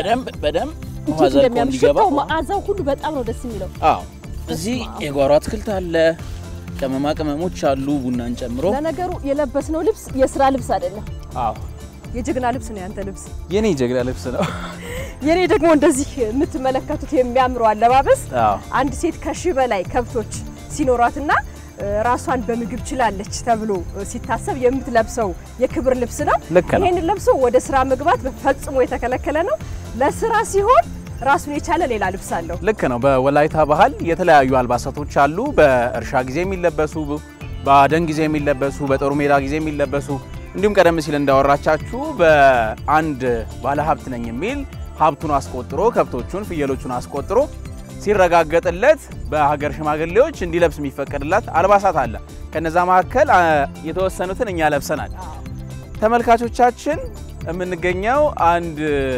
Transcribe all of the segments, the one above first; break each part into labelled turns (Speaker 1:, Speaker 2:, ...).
Speaker 1: በደንብ በደንብ ውሃ
Speaker 2: እንዴት
Speaker 1: ዘልቆ
Speaker 2: እንደሚያምር
Speaker 1: እንዲገባ
Speaker 2: ሽታው መዓዛው ሁሉ በጣም ነው ደስ የሚለው።
Speaker 1: አዎ እዚህ የጓሮ አትክልት አለ፣ ቅመማ ቅመሞች አሉ፣ ቡናን ጨምሮ።
Speaker 2: ለነገሩ የለበስነው ልብስ የስራ ልብስ አይደለም፣
Speaker 1: አዎ
Speaker 2: የጀግና ልብስ ነው ያንተ ልብስ።
Speaker 1: የኔ ጀግና ልብስ ነው።
Speaker 2: የኔ ደግሞ እንደዚህ የምትመለከቱት የሚያምረው አለባበስ
Speaker 1: አዎ
Speaker 2: አንድ ሴት ከሺህ በላይ ከብቶች ሲኖሯትና እ፣ ራሷን በምግብ ችላለች ተብሎ እ፣ ሲታሰብ የምትለብሰው የክብር ልብስ ነው።
Speaker 1: ልክ ነው።
Speaker 2: ይህንን ለብሶ ወደ ስራ መግባት ፈጽሞ የተከለከለ ነው። ለስራ ሲሆን ራሱን የቻለ ሌላ ልብስ አለው።
Speaker 1: ልክ ነው። በወላይታ ባህል የተለያዩ አልባሳቶች አሉ። በእርሻ ጊዜ የሚለበሱ፣ በአደን ጊዜ የሚለበሱ፣ በጦር ሜዳ ጊዜ የሚለበሱ እንዲሁም ቀደም ሲል እንዳወራቻችሁ በአንድ ባለሀብት ነኝ የሚል ሀብቱን አስቆጥሮ ከብቶቹን፣ ፍየሎቹን አስቆጥሮ ሲረጋገጥለት በሀገር ሽማግሌዎች እንዲለብስ የሚፈቀድላት አልባሳት አለ። ከነዛ መካከል አ፣ የተወሰኑትን እኛ ለብሰናል። ተመልካቾቻችን የምንገኘው አንድ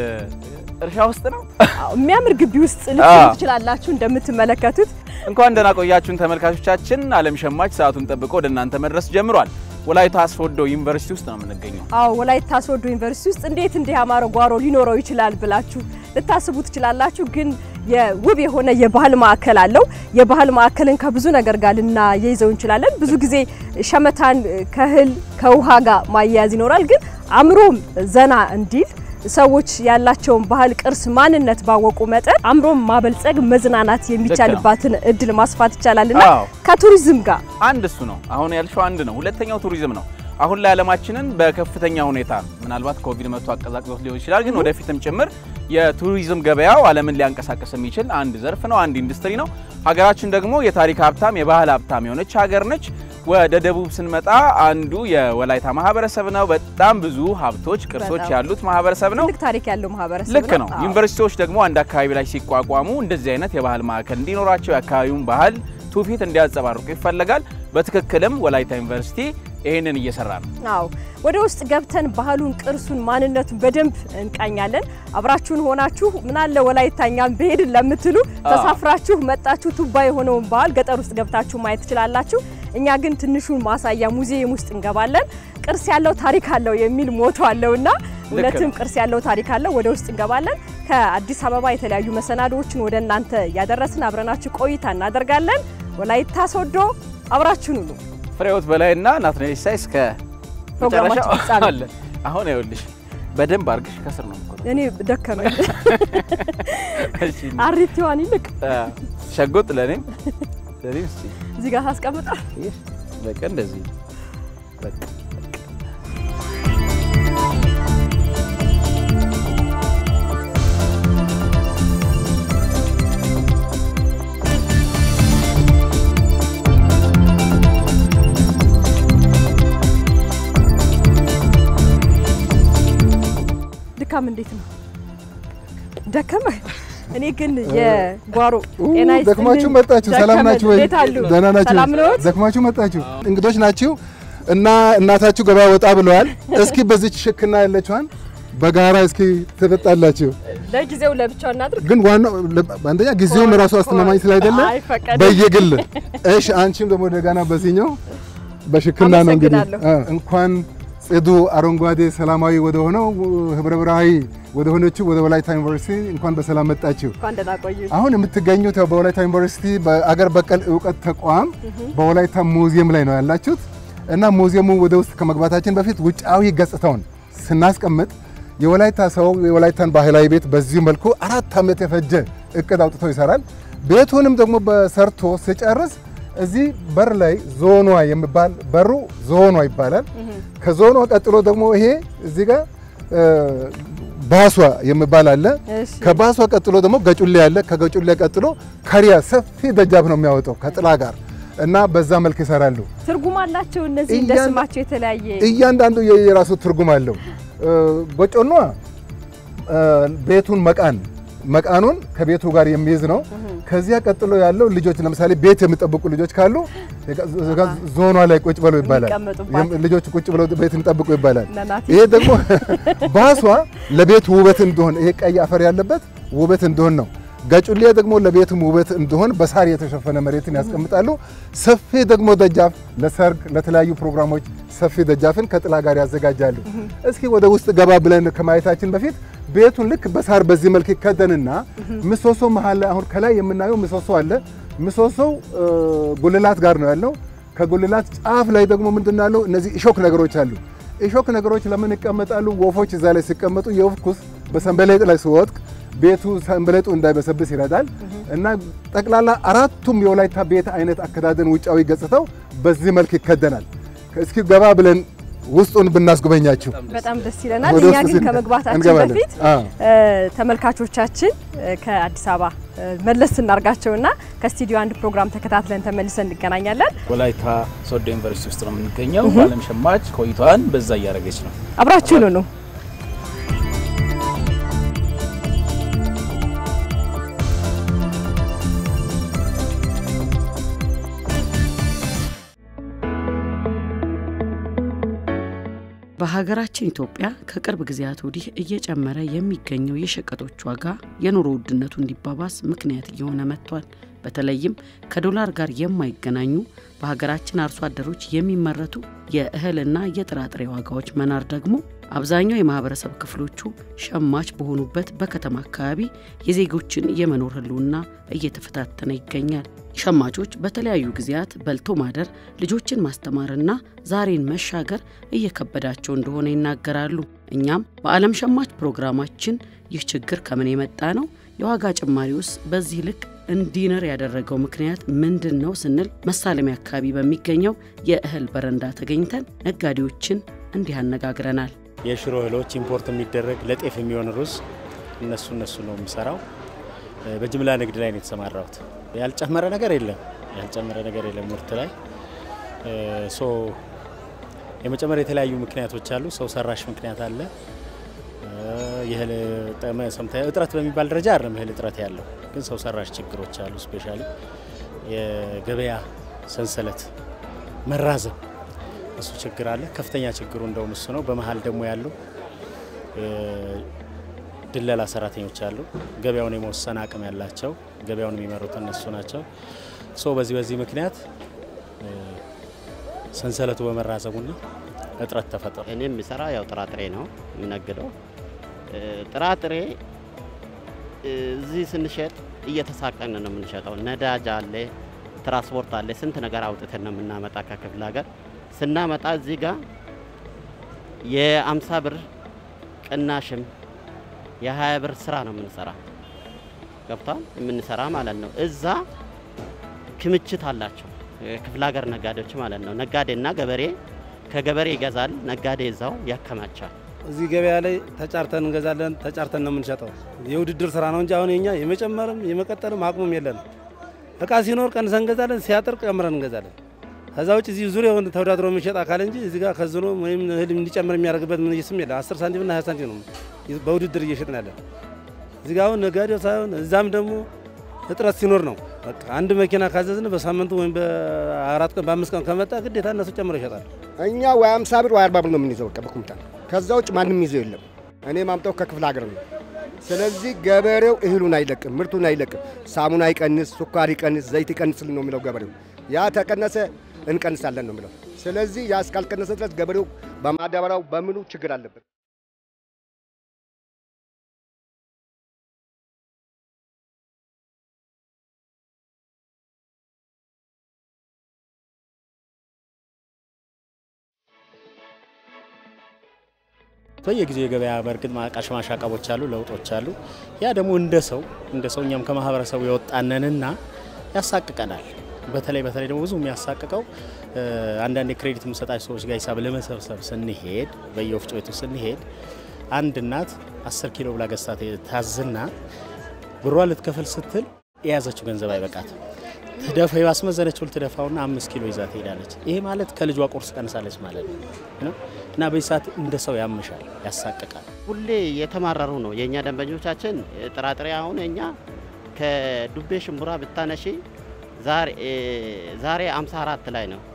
Speaker 1: እርሻ ውስጥ ነው።
Speaker 2: አዎ፣ የሚያምር ግቢ ውስጥ ልትሆኑ
Speaker 1: አዎ።
Speaker 2: ትችላላችሁ። እንደምትመለከቱት
Speaker 1: እንኳን ደህና ቆያችሁን ተመልካቾቻችን። ዓለም ሸማች ሰዓቱን ጠብቆ ወደ እናንተ መድረስ ጀምሯል። ወላይታ አስፎዶ ዩኒቨርሲቲ ውስጥ ነው የምንገኘው።
Speaker 2: አዎ ወላይታ ሶዶ ዩኒቨርሲቲ ውስጥ እንዴት እንዲህ ያማረ ጓሮ ሊኖረው ይችላል ብላችሁ ልታስቡ ትችላላችሁ። ግን የውብ የሆነ የባህል ማዕከል አለው። የባህል ማዕከልን ከብዙ ነገር ጋር ልናያይዘው እንችላለን። ብዙ ጊዜ ሸመታን ከእህል ከውሃ ጋር ማያያዝ ይኖራል። ግን አእምሮም ዘና እንዲል ሰዎች ያላቸውን ባህል፣ ቅርስ፣ ማንነት ባወቁ መጠን አእምሮም ማበልጸግ መዝናናት የሚቻልባትን እድል ማስፋት ይቻላልና
Speaker 1: አዎ።
Speaker 2: ከቱሪዝም ጋር
Speaker 1: አንድ እሱ ነው። አሁን ያልሽው አንድ ነው። ሁለተኛው ቱሪዝም ነው። አሁን ላይ ዓለማችንን በከፍተኛ ሁኔታ ምናልባት ኮቪድ መጥቶ አቀዛቅዞት ሊሆን ይችላል፣ ግን ወደፊትም ጭምር የቱሪዝም ገበያው ዓለምን ሊያንቀሳቀስ የሚችል አንድ ዘርፍ ነው፣ አንድ ኢንዱስትሪ ነው። ሀገራችን ደግሞ የታሪክ ሀብታም የባህል ሀብታም የሆነች ሀገር ነች። ወደ ደቡብ ስንመጣ አንዱ የወላይታ ማህበረሰብ ነው። በጣም ብዙ ሀብቶች፣ ቅርሶች
Speaker 2: በጣም
Speaker 1: ያሉት ማህበረሰብ ነው።
Speaker 2: ትልቅ ታሪክ ያለው ማህበረሰብ
Speaker 1: ልክ ነው።
Speaker 2: አዎ።
Speaker 1: ዩኒቨርሲቲዎች ደግሞ አንድ አካባቢ ላይ ሲቋቋሙ እንደዚህ አይነት የባህል ማዕከል እንዲኖራቸው የአካባቢውን ባህል ትውፊት እንዲያንጸባርቁ ይፈለጋል። በትክክልም ወላይታ ዩኒቨርሲቲ ይህንን እየሰራ ነው።
Speaker 2: አዎ ወደ ውስጥ ገብተን ባህሉን፣ ቅርሱን፣ ማንነቱን በደንብ እንቃኛለን። አብራችሁን ሆናችሁ ምናለ ወላይታኛም ብሄድን ለምትሉ ተሳፍራችሁ መጣችሁ ቱባ የሆነውን ባህል ገጠር ውስጥ ገብታችሁ ማየት ትችላላችሁ። እኛ ግን ትንሹን ማሳያ ሙዚየም ውስጥ እንገባለን። ቅርስ ያለው ታሪክ አለው የሚል ሞቶ አለውና እውነትም ቅርስ ያለው ታሪክ አለው። ወደ ውስጥ እንገባለን። ከአዲስ አበባ የተለያዩ መሰናዶዎችን ወደ እናንተ ያደረስን አብረናችሁ ቆይታ እናደርጋለን። ወላይታ ሶዶ አብራችሁን ሁኑ።
Speaker 1: ፍሬዎት በላይና ናትናኤል ሲሳይ እስከ
Speaker 2: ፕሮግራማችን
Speaker 1: መጨረሻው
Speaker 2: ፍጻሜ።
Speaker 1: አለን። አሁን ይኸውልሽ በደንብ አድርግሽ ከስር ነው የምትቆረው።
Speaker 2: እኔ ደከመኝ።
Speaker 1: እሺ፣
Speaker 2: አሪቲዋን ይልቅ
Speaker 1: አ፣ ሸጎጥ ለኔም ለኔም እስቲ
Speaker 2: እዚህ ጋር ታስቀምጣ።
Speaker 1: ይህ በቃ እንደዚህ በቃ
Speaker 2: ድካም እንዴት ነው? ደከመ። እኔ ግን የጓሮ ጤና ይስጥልኝ።
Speaker 3: ደክማችሁ መጣችሁ። ሰላም
Speaker 2: ደከመን።
Speaker 3: ናችሁ ወይ?
Speaker 2: እንዴት አሉ?
Speaker 3: ደህና ናችሁ?
Speaker 2: ሰላም ነዎት?
Speaker 3: ደክማችሁ መጣችሁ። እንግዶች ናችሁ እና እናታችሁ ገበያ ወጣ ብለዋል። እስኪ በዚች ሽክና ያለችዋን በጋራ እስኪ ትጠጣላችሁ።
Speaker 2: ለጊዜው ለብቻው እናድርግ።
Speaker 3: ግን ዋናው አንደኛ ጊዜውም ራሱ አስተማማኝ ስላይደለ
Speaker 2: አይፈቀድም።
Speaker 3: በየግል እሺ። አንቺም ደግሞ ደጋና በዚህኛው በሽክና ነው እንግዲህ
Speaker 2: አመሰግናለሁ።
Speaker 3: አ፣ እንኳን ጽዱ አረንጓዴ ሰላማዊ ወደ ሆነው ህብረ ብርሃዊ ወደ ሆነችው ወደ ወላይታ ዩኒቨርሲቲ እንኳን በሰላም መጣችሁ።
Speaker 2: እንኳን ደህና ቆዩ።
Speaker 3: አሁን የምትገኙት ያው በወላይታ ዩኒቨርሲቲ በአገር በቀል እውቀት ተቋም በወላይታ ሙዚየም ላይ ነው ያላችሁት እና ሙዚየሙ ወደ ውስጥ ከመግባታችን በፊት ውጫዊ ገጽታውን ስናስቀምጥ የወላይታ ሰው የወላይታን ባህላዊ ቤት በዚሁ መልኩ አራት ዓመት የፈጀ እቅድ አውጥቶ ይሰራል። ቤቱንም ደግሞ በሰርቶ ሲጨርስ እዚህ በር ላይ ዞኗ የሚባል በሩ ዞኗ ይባላል። ከዞኗ ቀጥሎ ደግሞ ይሄ እዚህ ጋር እ፣ ባሷ የሚባል አለ።
Speaker 2: እሺ
Speaker 3: ከባሷ ቀጥሎ ደግሞ ገጩሌ አለ። ከገጩሌ ቀጥሎ ከሪያ ሰፊ ደጃፍ ነው የሚያወጣው ከጥላ ጋር እና በዛ መልክ ይሰራሉ።
Speaker 2: ትርጉም አላቸው እነዚህ እንደ
Speaker 3: እያን-
Speaker 2: ስማቸው የተለያየ
Speaker 3: እያንዳንዱ የራሱ ትርጉም አለው። እ፣ ጎጮኗ እ፣ ቤቱን መቃን መቃኑን ከቤቱ ጋር የሚይዝ ነው። ከዚያ ቀጥሎ ያለው ልጆች ለምሳሌ ቤት የሚጠብቁ ልጆች ካሉ ዞኗ ላይ ቁጭ ብለው ይባላል።
Speaker 2: የሚቀመጡባት።
Speaker 3: ልጆች ቁጭ ብለው ቤት የሚጠብቁ ይባላል።
Speaker 2: ነናት
Speaker 3: ይሄ ደግሞ ባሷ ለቤት ውበት እንደሆን ይሄ ቀይ አፈር ያለበት ውበት እንደሆን ነው። ጋጩሌ ደግሞ ለቤትም ውበት እንዲሆን በሳር የተሸፈነ መሬትን ያስቀምጣሉ። ሰፊ ደግሞ ደጃፍ ለሰርግ፣ ለተለያዩ ፕሮግራሞች ሰፊ ደጃፍን ከጥላ ጋር ያዘጋጃሉ። እስኪ ወደ ውስጥ ገባ ብለን ከማየታችን በፊት ቤቱን ልክ በሳር በዚህ መልክ ይከደንና ምሰሶ መሀል ላይ አሁን ከላይ የምናየው ምሰሶ አለ። ምሰሶው ጉልላት ጋር ነው ያለው። ከጉልላት ጫፍ ላይ ደግሞ ምንድን ነው ያለው? እነዚህ እሾክ ነገሮች አሉ። እሾክ ነገሮች ለምን ይቀመጣሉ? ወፎች እዛ ላይ ሲቀመጡ የወፍ ኩስ በሰንበሌጥ ላይ ሲወድቅ ቤቱ ሰንበሌጡ እንዳይበሰብስ ይረዳል እና ጠቅላላ አራቱም የወላይታ ቤት አይነት አከዳደን ውጫዊ ገጽታው በዚህ መልክ ይከደናል። እስኪ ገባ ብለን ውስጡን ብናስጎበኛችሁ
Speaker 2: በጣም ደስ ይለናል።
Speaker 3: ወደ
Speaker 2: እኛ
Speaker 3: ውስጥ
Speaker 2: ግን
Speaker 3: ስን-
Speaker 2: ከመግባታችን
Speaker 3: እንገባለን።
Speaker 2: በፊት
Speaker 3: አዎ።
Speaker 2: እ፣ ተመልካቾቻችን እ፣ ከአዲስ አበባ እ፣ መለስ እናርጋቸውና ከስቱዲዮ አንድ ፕሮግራም ተከታትለን ተመልሰን እንገናኛለን።
Speaker 1: ወላይታ ሶዶ ዩኒቨርሲቲ ውስጥ ነው የምንገኘው። በዓለም ሸማች ቆይታዋን በዛ እያደረገች ነው።
Speaker 2: አብራችሁን ሁኑ።
Speaker 4: በሀገራችን ኢትዮጵያ ከቅርብ ጊዜያት ወዲህ እየጨመረ የሚገኘው የሸቀጦች ዋጋ የኑሮ ውድነቱ እንዲባባስ ምክንያት እየሆነ መጥቷል። በተለይም ከዶላር ጋር የማይገናኙ በሀገራችን አርሶ አደሮች የሚመረቱ የእህልና የጥራጥሬ ዋጋዎች መናር ደግሞ አብዛኛው የማህበረሰብ ክፍሎቹ ሸማች በሆኑበት በከተማ አካባቢ የዜጎችን የመኖር ህልውና እየተፈታተነ ይገኛል። ሸማቾች በተለያዩ ጊዜያት በልቶ ማደር፣ ልጆችን ማስተማርና ዛሬን መሻገር እየከበዳቸው እንደሆነ ይናገራሉ። እኛም በዓለም ሸማች ፕሮግራማችን ይህ ችግር ከምን የመጣ ነው? የዋጋ ጭማሪውስ በዚህ ልክ እንዲነር ያደረገው ምክንያት ምንድን ነው ስንል መሳለሚያ አካባቢ በሚገኘው የእህል በረንዳ ተገኝተን ነጋዴዎችን እንዲህ አነጋግረናል።
Speaker 5: የሽሮ እህሎች ኢምፖርት የሚደረግ ለጤፍ የሚሆን ሩዝ እነሱ እነሱ ነው የምሰራው። በጅምላ ንግድ ላይ ነው የተሰማራሁት። ያልጨመረ ነገር የለም፣ ያልጨመረ ነገር የለም ምርት ላይ ሶ የመጨመር የተለያዩ ምክንያቶች አሉ። ሰው ሰራሽ ምክንያት አለ። የእህል ጠመ- ሰምታ- እጥረት በሚባል ደረጃ አይደለም እህል እጥረት ያለው ግን ሰው ሰራሽ ችግሮች አሉ። ስፔሻሊ የገበያ ሰንሰለት መራዘም እሱ ችግር አለ። ከፍተኛ ችግሩ እንደውም እሱ ነው። በመሀል ደግሞ ያሉ ድለላ ሰራተኞች አሉ። ገበያውን የመወሰን አቅም ያላቸው ገበያውን የሚመሩት እነሱ ናቸው። ሶ በዚህ በዚህ ምክንያት እ፣ ሰንሰለቱ በመራዘሙና እጥረት ተፈጠረ።
Speaker 6: እኔ የምሰራ ያው ጥራጥሬ ነው የምነግደው። እ፣ ጥራጥሬ እ፣ እዚህ ስንሸጥ እየተሳቀን ነው የምንሸጠው። ነዳጅ አለ፣ ትራንስፖርት አለ፣ ስንት ነገር አውጥተን ነው የምናመጣ ከክፍለ ሀገር። ስናመጣ እዚህ ጋር የአምሳ ብር ቅናሽም የሀያ ብር ስራ ነው የምንሰራ ገብቷል የምንሰራ ማለት ነው። እዛ ክምችት አላቸው የክፍለ ሀገር ነጋዴዎች ማለት ነው። ነጋዴና ገበሬ ከገበሬ ይገዛል፣ ነጋዴ እዛው ያከማቻል።
Speaker 7: እዚህ ገበያ ላይ ተጫርተን እንገዛለን። ተጫርተን ነው የምንሸጠው። የውድድር ስራ ነው እንጂ አሁን የኛ የመጨመርም የመቀጠልም አቅሙም የለንም። እቃ ሲኖር ቀንሰን እንገዛለን፣ ሲያጥር ቀምረን እንገዛለን። ከዛ ውጭ እዚህ ዙሪያውን ተወዳድሮ የሚሸጥ አካል እንጂ እዚህ ጋር ከዝኖ ወይም እህል እንዲጨምር የሚያደርግበት ምን ስም የለ። 10 ሳንቲም እና 20 ሳንቲም ነው በውድድር እየሸጥን ያለን። እዚህ ጋር አሁን ነጋዴው ሳይሆን እዛም ደግሞ እጥረት ሲኖር ነው። በቃ አንድ መኪና ካዘዝን በሳምንቱ ወይም በአራት ቀን በአምስት ቀን ከመጣ ግዴታ እነሱ ጨምረው ይሸጣል።
Speaker 8: እኛ ወይ 50 ብር ወይ 40 ብር ነው የምንይዘው በቃ በኩንታል። ከዛ ውጭ ማንም ይዘው የለም። እኔ ማምጣው ከክፍለ ሀገር ነው። ስለዚህ ገበሬው እህሉን አይለቅም፣ ምርቱን አይለቅም። ሳሙና ይቀንስ፣ ሱኳር ይቀንስ፣ ዘይት ይቀንስልን ነው የሚለው ገበሬው። ያ ተቀነሰ እንቀንሳለን ነው የሚለው። ስለዚህ ያ እስካልቀነሰ ድረስ ገበሬው በማዳበሪያው በምኑ ችግር አለበት።
Speaker 5: በየጊዜው የገበያ በእርግጥ ማቃሽ ማሻቀቦች አሉ፣ ለውጦች አሉ። ያ ደግሞ እንደ ሰው እንደ ሰው እኛም ከማህበረሰቡ የወጣነንና ያሳቅቀናል። በተለይ በተለይ ደግሞ ብዙ የሚያሳቅቀው እ፣ አንዳንድ የክሬዲት የምሰጣቸው ሰዎች ጋር ሂሳብ ለመሰብሰብ ስንሄድ በየወፍጮ ቤቱ ስንሄድ አንድ እናት 10 ኪሎ ብላ ገዝታ ታዝና ብሯ ልትከፍል ስትል የያዘችው ገንዘብ አይበቃትም። ትደፋ ያስመዘነችው ልትደፋውና አምስት ኪሎ ይዛ ትሄዳለች። ይሄ ማለት ከልጇ ቁርስ ቀንሳለች ማለት ነው እና በዚህ ሰዓት እንደ ሰው ያምሻል፣ ያሳቅቃል።
Speaker 6: ሁሌ የተማረሩ ነው የእኛ ደንበኞቻችን። ጥራጥሬ አሁን እኛ ከዱቤ ሽምቡራ ብታነሺ ዛሬ ዛሬ 54 ላይ ነው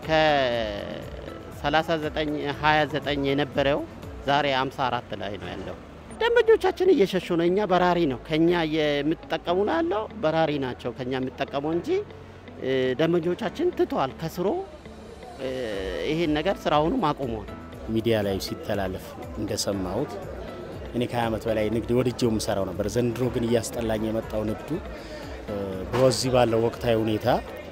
Speaker 6: ከ39 29 የነበረው ዛሬ 54 ላይ ነው ያለው። ደንበኞቻችን እየሸሹ ነው። እኛ በራሪ ነው ከኛ የምትጠቀሙ ነው ያለው በራሪ ናቸው ከኛ የምትጠቀመው እንጂ እ፣ ደንበኞቻችን ትተዋል። ከስሮ እ፣ ይሄን ነገር ስራውንም አቁሟል።
Speaker 5: ሚዲያ ላይ ሲተላለፍ እንደሰማሁት እኔ ከ20 ዓመት በላይ ንግድ ወድጄው የምሰራው ነበር። ዘንድሮ ግን እያስጠላኝ የመጣው ንግዱ እ፣ በዚህ ባለው ወቅታዊ ሁኔታ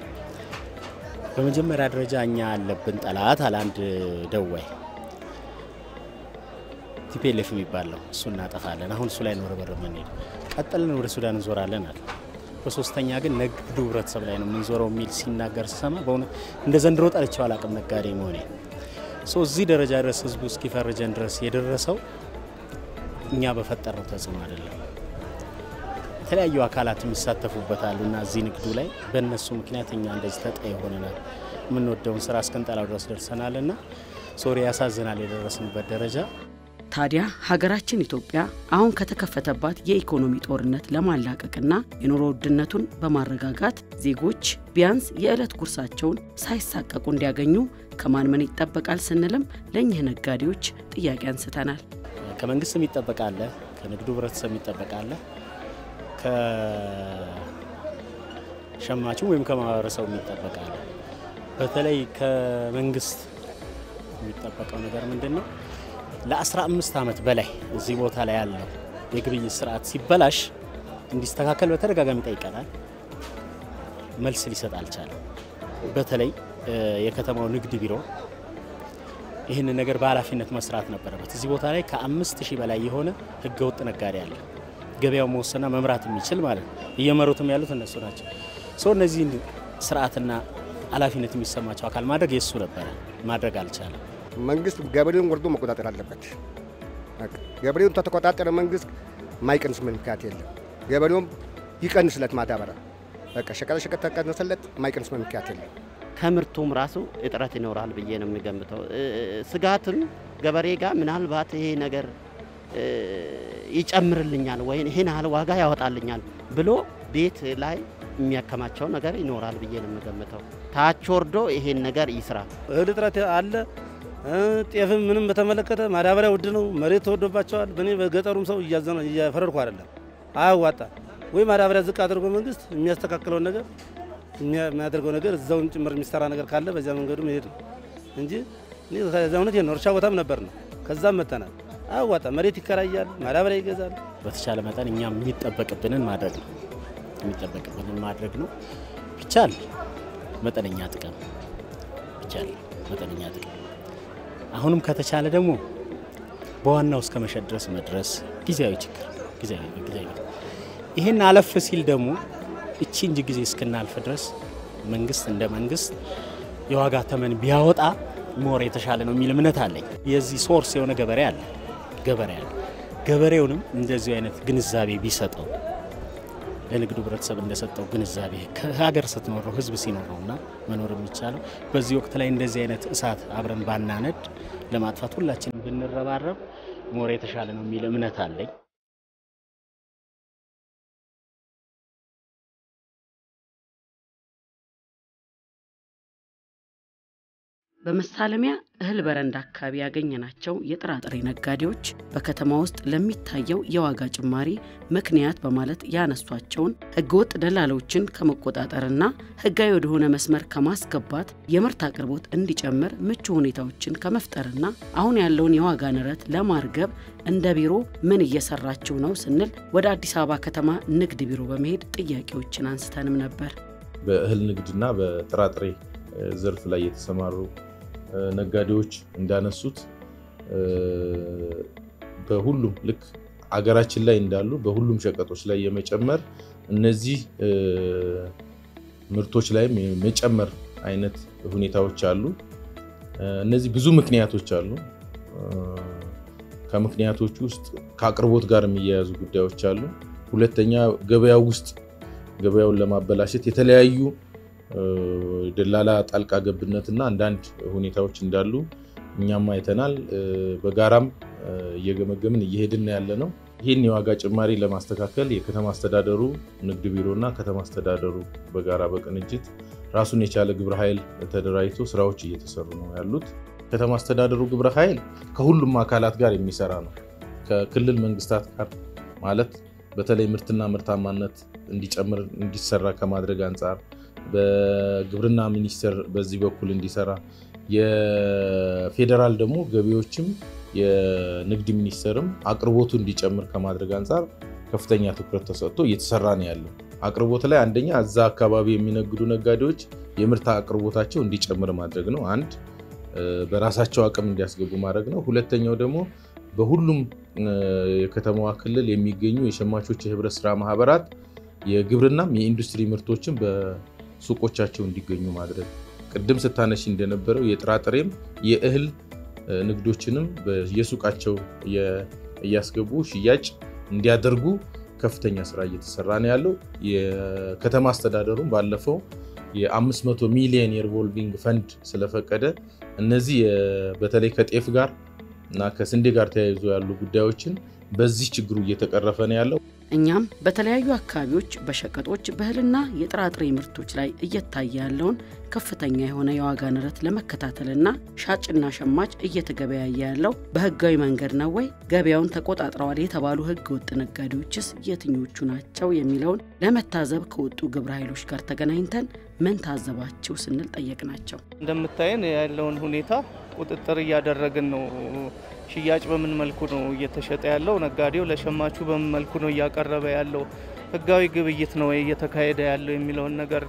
Speaker 5: በመጀመሪያ ደረጃ እኛ ያለብን ጠላት አለ አንድ ደዋይ ቲፒኤልኤፍ የሚባለው እሱ እናጠፋለን። አሁን እሱ ላይ ነው ርብርብ የምንሄድ። ቀጥለን ወደ ሱዳን እንዞራለን አለ። በሶስተኛ ግን ንግዱ ህብረተሰብ ላይ ነው የምንዞረው የሚል ሲናገር ስሰማ በእውነት እንደ ዘንድሮ ጠልቼው አላቅም ነጋዴ መሆኔ ሶ እዚህ ደረጃ ድረስ ህዝቡ እስኪፈርጀን ድረስ የደረሰው እኛ በፈጠርነው ተጽዕኖ አይደለም። የተለያዩ አካላት የሚሳተፉበታሉ እና እዚህ ንግዱ ላይ በእነሱ ምክንያት እኛ እንደዚህ ተጠይ ሆነናል። የምንወደውን ስራ እስክንጠላው ድረስ ደርሰናል እና ሶሪ ያሳዝናል የደረስንበት ደረጃ።
Speaker 4: ታዲያ ሀገራችን ኢትዮጵያ አሁን ከተከፈተባት የኢኮኖሚ ጦርነት ለማላቀቅና የኑሮ ውድነቱን በማረጋጋት ዜጎች ቢያንስ የዕለት ጉርሳቸውን ሳይሳቀቁ እንዲያገኙ ከማን ምን ይጠበቃል ስንልም ለእኚህ ነጋዴዎች ጥያቄ አንስተናል።
Speaker 5: ከመንግስት የሚጠበቃለ፣ ከንግዱ ህብረተሰብ የሚጠበቃለ፣ ከሸማቹ ወይም ከማህበረሰቡ የሚጠበቃለ። በተለይ ከመንግስት የሚጠበቀው ነገር ምንድን ነው? ለ15 ዓመት በላይ እዚህ ቦታ ላይ ያለው የግብይት ስርዓት ሲበላሽ እንዲስተካከል በተደጋጋሚ ጠይቀናል። መልስ ሊሰጥ አልቻለም። በተለይ እ፣ የከተማው ንግድ ቢሮ ይህንን ነገር በኃላፊነት መስራት ነበረበት። እዚህ ቦታ ላይ ከአምስት ሺህ በላይ የሆነ ህገወጥ ነጋዴ አለ። ገበያው መወሰንና መምራት የሚችል ማለት ነው። እየመሩትም ያሉት እነሱ ናቸው። ሰው እነዚህን ስርዓትና ኃላፊነት የሚሰማቸው አካል ማድረግ የእሱ ነበረ፣ ማድረግ አልቻለም።
Speaker 8: መንግስት ገበሬውን ወርዶ መቆጣጠር አለበት። በቃ ገበሬውን ተተቆጣጠረ መንግስት ማይቀንስ ምክንያት የለም። ገበሬውም ይቀንስለት ማዳበሪያ በቃ ሸቀጣ ሸቀጥ ተቀንሰለት ማይቀንስ ምክንያት የለም።
Speaker 6: ከምርቱም ራሱ እጥረት ይኖራል ብዬ ነው የሚገምተው። እ፣ ስጋትን ገበሬ ጋር ምናልባት ይሄ ነገር እ፣ ይጨምርልኛል ወይም ይሄን ያህል ዋጋ ያወጣልኛል ብሎ ቤት ላይ የሚያከማቸው ነገር ይኖራል ብዬ ነው የምገምተው። ታች ወርዶ ይሄን ነገር ይስራ።
Speaker 7: እህል እጥረት አለ። እ፣ ጤፍም ምንም በተመለከተ ማዳበሪያ ውድ ነው። መሬት ተወዶባቸዋል። በእኔ በገጠሩም ሰው እያዘነ እያፈረድኩ አይደለም። አያዋጣ ወይ ማዳበሪያ ዝቅ አድርጎ መንግስት የሚያስተካክለውን ነገር የሚያ- የሚያደርገው ነገር እዛውን ጭምር የሚሰራ ነገር ካለ በዚያ መንገዱ መሄድ ነው እንጂ እኔ ከዚያ እውነት ነው። እርሻ ቦታም ነበር ነው። ከዛም መተናል። አያዋጣ መሬት ይከራያል፣ ማዳበሪያ ይገዛል።
Speaker 5: በተቻለ መጠን እኛም የሚጠበቅብንን ማድረግ ነው የሚጠበቅብንን ማድረግ ነው። ቢቻል መጠነኛ ጥቅም ቢቻል መጠነኛ ጥቅም አሁንም ከተቻለ ደግሞ በዋናው እስከ መሸጥ ድረስ መድረስ ጊዜያዊ ችግር ጊዜያዊ ጊዜያዊ ይህን አለፍ ሲል ደግሞ እቺ እንጂ ጊዜ እስክናልፍ ድረስ መንግስት እንደ መንግስት የዋጋ ተመን ቢያወጣ ሞር የተሻለ ነው የሚል እምነት አለኝ። የዚህ ሶርስ የሆነ ገበሬ አለ ገበሬ አለ። ገበሬውንም እንደዚሁ አይነት ግንዛቤ ቢሰጠው ለንግዱ ህብረተሰብ እንደሰጠው ግንዛቤ ከሀገር ስትኖረው ህዝብ ሲኖረው እና መኖር የሚቻለው በዚህ ወቅት ላይ እንደዚህ አይነት እሳት አብረን ባናነድ ለማጥፋት ሁላችንም ብንረባረብ ሞር የተሻለ ነው የሚል እምነት አለኝ።
Speaker 4: በመሳለሚያ እህል በረንዳ አካባቢ ያገኘናቸው የጥራጥሬ ነጋዴዎች በከተማ ውስጥ ለሚታየው የዋጋ ጭማሪ ምክንያት በማለት ያነሷቸውን ህገወጥ ደላሎችን ከመቆጣጠርና ህጋዊ ወደሆነ መስመር ከማስገባት የምርት አቅርቦት እንዲጨምር ምቹ ሁኔታዎችን ከመፍጠርና አሁን ያለውን የዋጋ ንረት ለማርገብ እንደ ቢሮ ምን እየሰራችሁ ነው ስንል ወደ አዲስ አበባ ከተማ ንግድ ቢሮ በመሄድ ጥያቄዎችን አንስተንም ነበር።
Speaker 9: በእህል ንግድና በጥራጥሬ ዘርፍ ላይ የተሰማሩ ነጋዴዎች እንዳነሱት በሁሉም ልክ አገራችን ላይ እንዳሉ በሁሉም ሸቀጦች ላይ የመጨመር እነዚህ ምርቶች ላይም የመጨመር አይነት ሁኔታዎች አሉ። እነዚህ ብዙ ምክንያቶች አሉ። ከምክንያቶቹ ውስጥ ከአቅርቦት ጋር የሚያያዙ ጉዳዮች አሉ። ሁለተኛ ገበያው ውስጥ ገበያውን ለማበላሸት የተለያዩ ደላላ ጣልቃ ገብነትና አንዳንድ ሁኔታዎች እንዳሉ እኛም አይተናል። በጋራም እየገመገምን እየሄድን ያለ ነው። ይህን የዋጋ ጭማሪ ለማስተካከል የከተማ አስተዳደሩ ንግድ ቢሮና ከተማ አስተዳደሩ በጋራ በቅንጅት ራሱን የቻለ ግብረ ኃይል ተደራጅቶ ስራዎች እየተሰሩ ነው ያሉት። ከተማ አስተዳደሩ ግብረ ኃይል ከሁሉም አካላት ጋር የሚሰራ ነው። ከክልል መንግስታት ጋር ማለት በተለይ ምርትና ምርታማነት እንዲጨምር እንዲሰራ ከማድረግ አንጻር በግብርና ሚኒስቴር በዚህ በኩል እንዲሰራ የፌዴራል ደግሞ ገቢዎችም የንግድ ሚኒስቴርም አቅርቦቱ እንዲጨምር ከማድረግ አንጻር ከፍተኛ ትኩረት ተሰጥቶ እየተሰራ ነው ያለው። አቅርቦት ላይ አንደኛ እዛ አካባቢ የሚነግዱ ነጋዴዎች የምርት አቅርቦታቸው እንዲጨምር ማድረግ ነው። አንድ በራሳቸው አቅም እንዲያስገቡ ማድረግ ነው። ሁለተኛው ደግሞ በሁሉም የከተማዋ ክልል የሚገኙ የሸማቾች የህብረት ስራ ማህበራት የግብርናም የኢንዱስትሪ ምርቶችን በሱቆቻቸው እንዲገኙ ማድረግ ቅድም ስታነሺ እንደነበረው የጥራጥሬም የእህል ንግዶችንም በየሱቃቸው እያስገቡ ሽያጭ እንዲያደርጉ ከፍተኛ ስራ እየተሰራ ነው ያለው። የከተማ አስተዳደሩም ባለፈው የ500 ሚሊዮን የሪቮልቪንግ ፈንድ ስለፈቀደ እነዚህ በተለይ ከጤፍ ጋር እና ከስንዴ ጋር ተያይዞ ያሉ ጉዳዮችን በዚህ ችግሩ እየተቀረፈ ነው ያለው።
Speaker 4: እኛም በተለያዩ አካባቢዎች በሸቀጦች በእህልና የጥራጥሬ ምርቶች ላይ እየታየ ያለውን ከፍተኛ የሆነ የዋጋ ንረት ለመከታተልና ሻጭና ሸማች እየተገበያየ ያለው በህጋዊ መንገድ ነው ወይ? ገበያውን ተቆጣጥረዋል የተባሉ ህገ ወጥ ነጋዴዎችስ የትኞቹ ናቸው? የሚለውን ለመታዘብ ከወጡ ግብረ ኃይሎች ጋር ተገናኝተን ምን ታዘባችሁ ስንል ጠየቅናቸው።
Speaker 10: እንደምታየን ያለውን ሁኔታ ቁጥጥር እያደረግን ነው። ሽያጭ በምን መልኩ ነው እየተሸጠ ያለው? ነጋዴው ለሸማቹ በምን መልኩ ነው እያቀረበ ያለው? ህጋዊ ግብይት ነው እየተካሄደ ያለው የሚለውን ነገር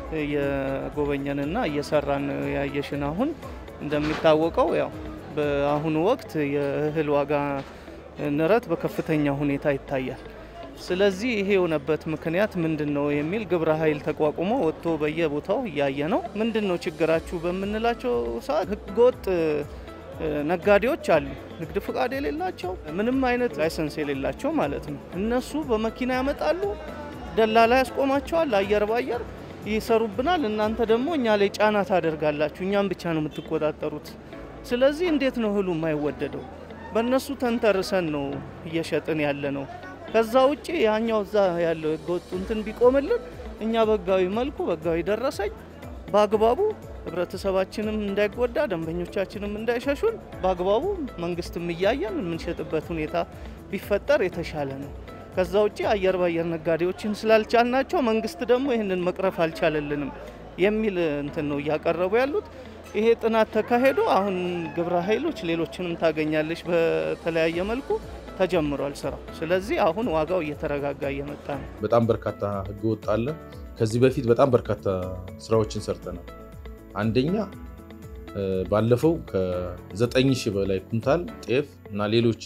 Speaker 10: እየጎበኘንና እየሰራን ያየሽን። አሁን እንደሚታወቀው ያው በአሁኑ ወቅት የእህል ዋጋ ንረት በከፍተኛ ሁኔታ ይታያል። ስለዚህ ይሄ የሆነበት ምክንያት ምንድን ነው የሚል ግብረ ኃይል ተቋቁሞ ወጥቶ በየቦታው እያየ ነው። ምንድን ነው ችግራችሁ በምንላቸው ሰዓት ህገወጥ ነጋዴዎች አሉ። ንግድ ፍቃድ የሌላቸው ምንም አይነት ላይሰንስ የሌላቸው ማለት ነው። እነሱ በመኪና ያመጣሉ፣ ደላላ ያስቆማቸዋል። አየር ባየር ይሰሩብናል። እናንተ ደግሞ እኛ ላይ ጫና ታደርጋላችሁ፣ እኛም ብቻ ነው የምትቆጣጠሩት። ስለዚህ እንዴት ነው እህሉ የማይወደደው? በእነሱ ተንተርሰን ነው እየሸጥን ያለ ነው። ከዛ ውጭ ያኛው እዛ ያለው ህገወጡ እንትን ቢቆምልን እኛ በህጋዊ መልኩ በህጋዊ ደረሰኝ በአግባቡ ህብረተሰባችንም እንዳይጎዳ ደንበኞቻችንም እንዳይሸሹን በአግባቡ መንግስትም እያየን የምንሸጥበት ሁኔታ ቢፈጠር የተሻለ ነው። ከዛ ውጭ አየር ባየር ነጋዴዎችን ስላልቻልናቸው መንግስት ደግሞ ይህንን መቅረፍ አልቻለልንም የሚል እንትን ነው እያቀረቡ ያሉት። ይሄ ጥናት ተካሄዶ አሁን ግብረ ኃይሎች ሌሎችንም ታገኛለች በተለያየ መልኩ ተጀምሯል ስራው። ስለዚህ አሁን ዋጋው እየተረጋጋ እየመጣ ነው።
Speaker 9: በጣም በርካታ ህገወጥ አለ። ከዚህ በፊት በጣም በርካታ ስራዎችን ሰርተናል። አንደኛ ባለፈው ከዘጠኝ ሺህ በላይ ኩንታል ጤፍ እና ሌሎች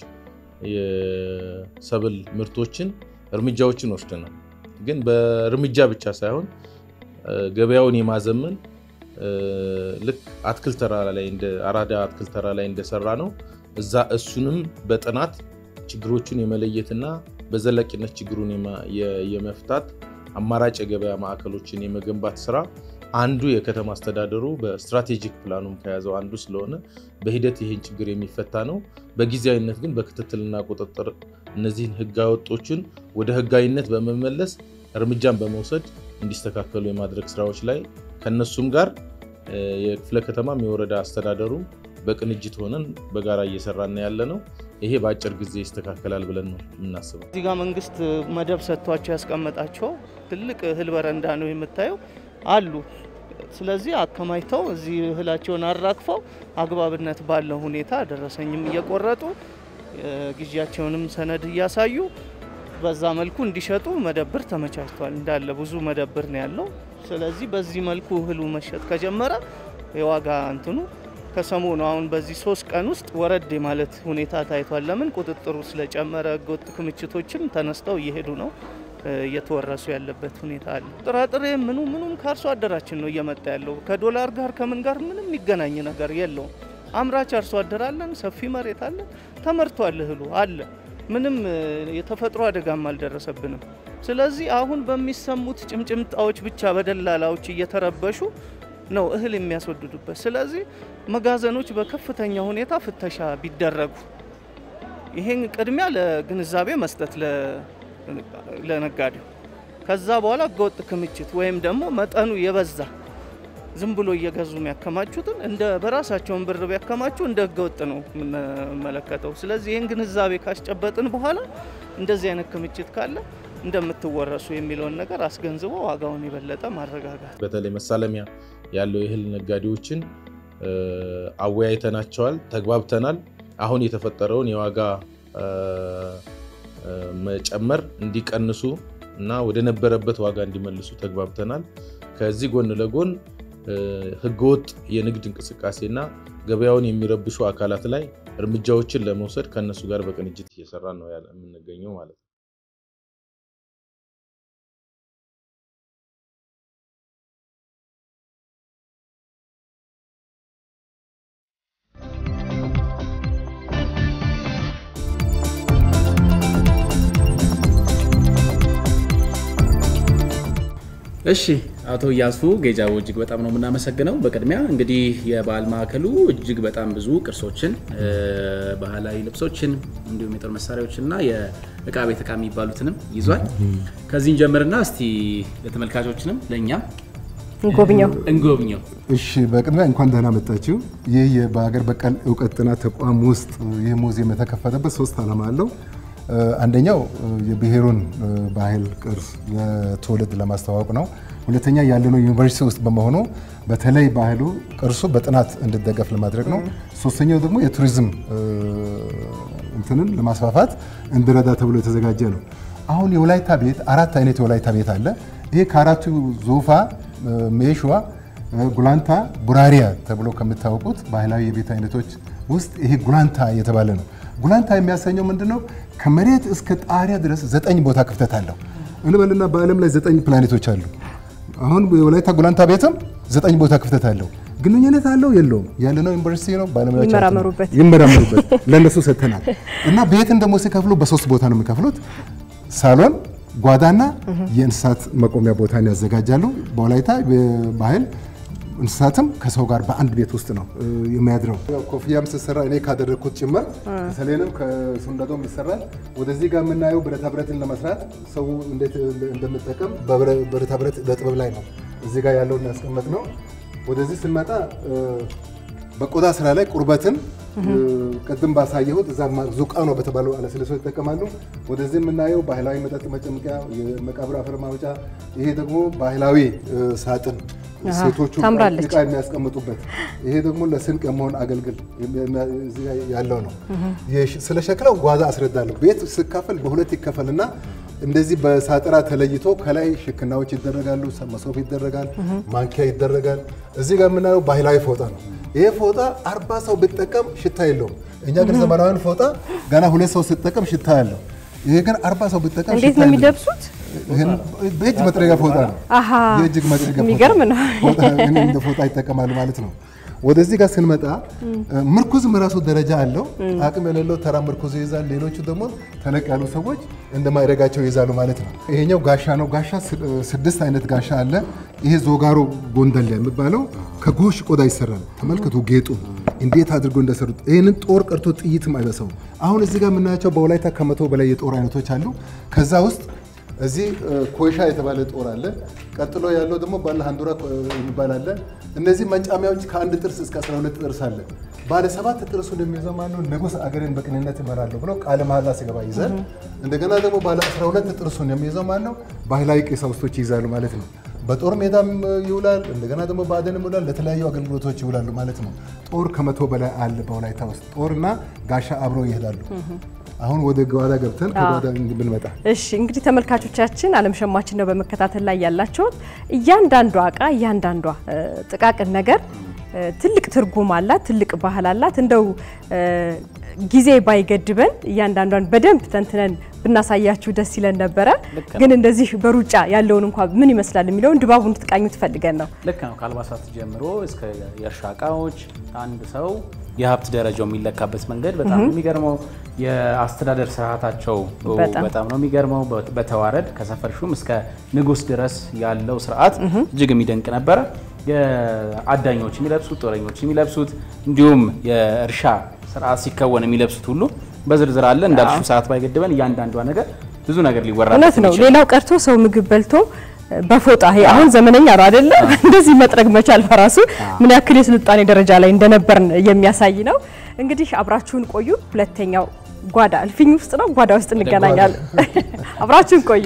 Speaker 9: የሰብል ምርቶችን እርምጃዎችን ወስደናል። ግን በእርምጃ ብቻ ሳይሆን ገበያውን የማዘመን ልክ አትክልት ተራ ላይ እንደ አራዳ አትክልት ተራ ላይ እንደሰራ ነው እዛ እሱንም በጥናት ችግሮቹን የመለየትና በዘላቂነት ችግሩን የመፍታት አማራጭ የገበያ ማዕከሎችን የመገንባት ስራ አንዱ የከተማ አስተዳደሩ በስትራቴጂክ ፕላኑም ከያዘው አንዱ ስለሆነ በሂደት ይህን ችግር የሚፈታ ነው። በጊዜያዊነት ግን በክትትልና ቁጥጥር እነዚህን ህገወጦችን ወደ ህጋዊነት በመመለስ እርምጃን በመውሰድ እንዲስተካከሉ የማድረግ ስራዎች ላይ ከነሱም ጋር የክፍለ ከተማም የወረዳ አስተዳደሩ በቅንጅት ሆነን በጋራ እየሰራን ያለ ነው። ይሄ በአጭር ጊዜ ይስተካከላል ብለን ነው የምናስበው።
Speaker 10: እዚህ ጋር መንግስት መደብ ሰጥቷቸው ያስቀመጣቸው ትልቅ እህል በረንዳ ነው የምታየው አሉ። ስለዚህ አከማችተው እዚህ እህላቸውን አራግፈው አግባብነት ባለው ሁኔታ ደረሰኝም እየቆረጡ ግዢያቸውንም ሰነድ እያሳዩ በዛ መልኩ እንዲሸጡ መደብር ተመቻችቷል። እንዳለ ብዙ መደብር ነው ያለው። ስለዚህ በዚህ መልኩ እህሉ መሸጥ ከጀመረ የዋጋ እንትኑ ከሰሞኑ አሁን በዚህ ሶስት ቀን ውስጥ ወረድ ማለት ሁኔታ ታይቷል። ለምን ቁጥጥሩ ስለጨመረ ህገወጥ ክምችቶችም ተነስተው እየሄዱ ነው እየተወረሱ ያለበት ሁኔታ አለ። ጥራጥሬ ምኑ ምኑም ከአርሶ አደራችን ነው እየመጣ ያለው። ከዶላር ጋር ከምን ጋር ምንም የሚገናኝ ነገር የለውም። አምራች አርሶ አደር አለን፣ ሰፊ መሬት አለን፣ ተመርቷል፣ እህሉ አለ። ምንም የተፈጥሮ አደጋም አልደረሰብንም። ስለዚህ አሁን በሚሰሙት ጭምጭምጣዎች ብቻ በደላላዎች እየተረበሹ ነው እህል የሚያስወድዱበት። ስለዚህ መጋዘኖች በከፍተኛ ሁኔታ ፍተሻ ቢደረጉ ይሄን ቅድሚያ ለግንዛቤ መስጠት ለነጋዴው፣ ከዛ በኋላ ህገወጥ ክምችት ወይም ደግሞ መጠኑ የበዛ ዝም ብሎ እየገዙ የሚያከማቹትን እንደ በራሳቸውን ብር ቢያከማቹ እንደ ህገወጥ ነው የምንመለከተው። ስለዚህ ይህን ግንዛቤ ካስጨበጥን በኋላ እንደዚህ አይነት ክምችት ካለ እንደምትወረሱ የሚለውን ነገር አስገንዝቦ ዋጋውን የበለጠ ማረጋጋት
Speaker 9: በተለይ መሳለሚያ ያለው የእህል ነጋዴዎችን አወያይተናቸዋል፣ ተግባብተናል። አሁን የተፈጠረውን የዋጋ መጨመር እንዲቀንሱ እና ወደ ነበረበት ዋጋ እንዲመልሱ ተግባብተናል። ከዚህ ጎን ለጎን ህገወጥ የንግድ እንቅስቃሴና ገበያውን የሚረብሹ አካላት ላይ እርምጃዎችን ለመውሰድ ከእነሱ ጋር በቅንጅት እየሰራ ነው የምንገኘው ማለት ነው።
Speaker 1: እሺ አቶ እያሱ ጌጃቦ እጅግ በጣም ነው የምናመሰግነው። በቅድሚያ እንግዲህ የባህል ማዕከሉ እጅግ በጣም ብዙ ቅርሶችን፣ ባህላዊ ልብሶችን እንዲሁም የጦር መሳሪያዎችንና የእቃ ቤት እቃ የሚባሉትንም ይዟል። ከዚህን ጀምርና እስቲ ለተመልካቾችንም ለእኛም
Speaker 2: እንጎብኘው
Speaker 1: እንጎብኘው።
Speaker 3: እሺ በቅድሚያ እንኳን ደህና መጣችሁ። ይህ በሀገር በቀል እውቀት ጥናት ተቋም ውስጥ ይህ ሙዚየም የተከፈተበት ሶስት ዓላማ አለው። አንደኛው የብሔሩን ባህል ቅርስ ለትውልድ ለማስተዋወቅ ነው። ሁለተኛ ያለነው ዩኒቨርሲቲ ውስጥ በመሆኑ በተለይ ባህሉ ቅርሱ በጥናት እንዲደገፍ ለማድረግ ነው። ሶስተኛው ደግሞ የቱሪዝም እንትንን ለማስፋፋት እንዲረዳ ተብሎ የተዘጋጀ ነው። አሁን የወላይታ ቤት አራት አይነት የወላይታ ቤት አለ። ይሄ ከአራቱ ዞፋ፣ ሜሽዋ፣ ጉላንታ፣ ቡራሪያ ተብሎ ከሚታወቁት ባህላዊ የቤት አይነቶች ውስጥ ይሄ ጉላንታ የተባለ ነው። ጉላንታ የሚያሰኘው ምንድን ነው? ከመሬት እስከ ጣሪያ ድረስ ዘጠኝ ቦታ ክፍተት አለው እንበልና በዓለም ላይ ዘጠኝ ፕላኔቶች አሉ። አሁን የወላይታ ጉላንታ ቤትም ዘጠኝ ቦታ ክፍተት አለው። ግንኙነት አለው የለውም? ያለነው ዩኒቨርሲቲ ነው። ባለሙያዎች
Speaker 2: ይመራመሩበት
Speaker 3: ይመራመሩበት ለእነሱ ሰጥተናል። እና ቤትን ደግሞ ሲከፍሉ በሶስት ቦታ ነው የሚከፍሉት። ሳሎን፣ ጓዳና የእንስሳት መቆሚያ ቦታን ያዘጋጃሉ። በወላይታ ባህል እንስሳትም ከሰው ጋር በአንድ ቤት ውስጥ ነው የሚያድረው። ኮፍያም ስትሰራ እኔ ካደረግኩት ጭምር ከሰሌንም ከሱንዳዶም ይሰራል። ወደዚህ ጋር የምናየው ብረታ ብረትን ለመስራት ሰው እንዴት እንደምጠቀም በብረታ ብረት ለጥበብ ላይ ነው እዚህ ጋር ያለውን ያስቀመጥ ነው። ወደዚህ ስንመጣ በቆዳ ስራ ላይ ቁርበትን ቅድም ባሳየሁት እዛ ዙቃ ነው በተባለው አለስልሶ ይጠቀማሉ። ወደዚህ የምናየው ባህላዊ መጠጥ መጨመቂያ፣ የመቃብር አፈር ማውጫ፣ ይሄ ደግሞ ባህላዊ ሳጥን ሴቶቹ
Speaker 2: ታምራለች።
Speaker 3: እቃ የሚያስቀምጡበት ይሄ ደግሞ ለስንቅ የመሆን አገልግል እዚህ ጋር ያለው ነው። ስለ ሸክላው ጓዛ አስረዳለሁ። ቤት ስካፈል በሁለት ይከፈልና እንደዚህ በሳጥራ ተለይቶ ከላይ ሽክናዎች ይደረጋሉ፣ መሶብ ይደረጋል፣ ማንኪያ ይደረጋል። እዚህ ጋር የምናየው ባህላዊ ፎጣ ነው። ይሄ ፎጣ አርባ ሰው ብጠቀም ሽታ የለውም። እኛ ግን ዘመናዊን ፎጣ ገና ሁለት ሰው ስጠቀም ሽታ ያለው፣ ይሄ ግን አርባ ሰው ብጠቀም
Speaker 2: እንዴት
Speaker 3: ሽታ
Speaker 2: ነው
Speaker 3: የለውም።
Speaker 2: የሚለብሱት?
Speaker 3: ይህን በእጅ መጥረጊያ ፎጣ ነው።
Speaker 2: አሃ
Speaker 3: የእጅግ መጥረጊያ ፎጣ
Speaker 2: የሚገርም ነው።
Speaker 3: ፎጣ እኔ እንደ ፎጣ ይጠቀማሉ ማለት ነው። ወደዚህ ጋር ስንመጣ ምርኩዝም ራሱ ደረጃ አለው። አቅም የሌለው ተራ ምርኩዝ ይይዛል። ሌሎቹ ደግሞ ተለቅ ያሉ ሰዎች እንደ ማዕረጋቸው ይይዛሉ ማለት ነው። ይሄኛው ጋሻ ነው። ጋሻ ስድስት አይነት ጋሻ አለ። ይሄ ዞጋሮ ጎንደል የሚባለው ከጎሽ ቆዳ ይሰራል። ተመልከቱ ጌጡ እንዴት አድርጎ እንደሰሩት። ይህንን ጦር ቀርቶ ጥይትም አይበሳውም። አሁን እዚህ ጋር የምናያቸው በወላይታ ከመቶ በላይ የጦር አይነቶች አሉ። ከዛ ውስጥ እዚህ ኮይሻ የተባለ ጦር አለ። ቀጥሎ ያለው ደግሞ ባለ ሀንዱራ የሚባል አለ። እነዚህ መንጫሚያዎች ከአንድ ጥርስ እስከ 12 ጥርስ አለ። ባለ ሰባት ጥርሱን የሚይዘው ማነው? ንጉሥ አገሬን በቅንነት እመራለሁ ብሎ ቃለ መሐላ ሲገባ ይዛል። እንደገና ደግሞ ባለ 12 ጥርሱን የሚይዘው ማነው? ባህላዊ ቀሳውስቶች ይይዛሉ ማለት ነው። በጦር ሜዳም ይውላል። እንደገና ደግሞ በአደንም ይውላል። ለተለያዩ አገልግሎቶች ይውላሉ ማለት ነው። ጦር ከመቶ በላይ አለ በወላይታ ውስጥ። ጦርና ጋሻ አብረው ይሄዳሉ። አሁን ወደ ጓዳ ገብተን ከጓዳ ብንመጣ
Speaker 2: እሺ እንግዲህ ተመልካቾቻችን ዓለም ሸማችን ነው በመከታተል ላይ ያላቸውት። እያንዳንዷ እቃ እያንዳንዷ እ, ጥቃቅን ነገር እ, ትልቅ ትርጉም አላት፣ ትልቅ ባህል አላት። እንደው እ, ጊዜ ባይገድበን እያንዳንዷን በደንብ ተንትነን ብናሳያችሁ ደስ ይለን ነበረ።
Speaker 1: ልክ ነው።
Speaker 2: ግን እንደዚህ በሩጫ ያለውን እንኳ ምን ይመስላል የሚለውን ድባቡን እንድትቃኙ ትፈልገን ነው።
Speaker 1: ልክ ነው። ከአልባሳት ጀምሮ እስከ የእርሻ እቃዎች አንድ ሰው የሀብት ደረጃው የሚለካበት መንገድ በጣም ነው የሚገርመው። የአስተዳደር ስርዓታቸው
Speaker 2: በጣም።
Speaker 1: በጣም ነው የሚገርመው። በ- በተዋረድ ከሰፈር ሹም እስከ ንጉሥ ድረስ ያለው ስርዓት እጅግ የሚደንቅ ነበረ። የአዳኞች የሚለብሱት፣ ጦረኞች የሚለብሱት እንዲሁም የእርሻ ስርዓት ሲከወን የሚለብሱት ሁሉ በዝርዝር አለ። እንዳልሽው ሰዓት ባይገድበን እያንዳንዷ ነገር ብዙ ነገር ሊወራ
Speaker 2: እውነት ነው። ሌላው ቀርቶ ሰው ምግብ በልቶ እ, በፎጣ ይሄ አሁን ዘመነኛ ነው አይደለ? እንደዚህ መጥረግ መቻል በራሱ ምን ያክል የስልጣኔ ደረጃ ላይ እንደነበርን የሚያሳይ ነው። እንግዲህ አብራችሁን ቆዩ። ሁለተኛው ጓዳ እልፍኝ ውስጥ ነው፣ ጓዳ ውስጥ እንገናኛለን። አብራችሁን ቆዩ።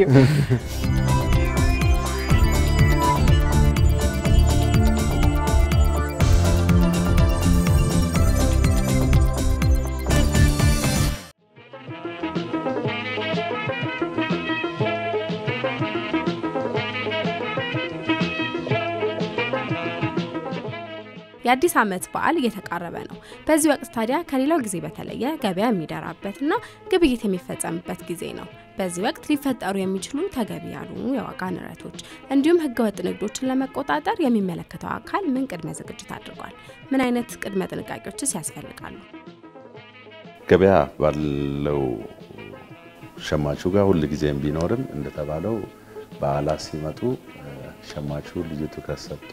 Speaker 11: የአዲስ ዓመት በዓል እየተቃረበ ነው። በዚህ ወቅት ታዲያ ከሌላው ጊዜ በተለየ ገበያ የሚደራበትና ግብይት የሚፈጸምበት ጊዜ ነው። በዚህ ወቅት ሊፈጠሩ የሚችሉ ተገቢ ያልሆኑ የዋጋ ንረቶች እንዲሁም ህገወጥ ንግዶችን ለመቆጣጠር የሚመለከተው አካል ምን ቅድመ ዝግጅት አድርጓል? ምን አይነት ቅድመ ጥንቃቄዎችስ ያስፈልጋሉ?
Speaker 12: ገበያ ባለው ሸማቹ ጋር ሁል ጊዜም ቢኖርም እንደተባለው በዓላት ሲመጡ ሸማቹ ልዩ ትኩረት ሰጥቶ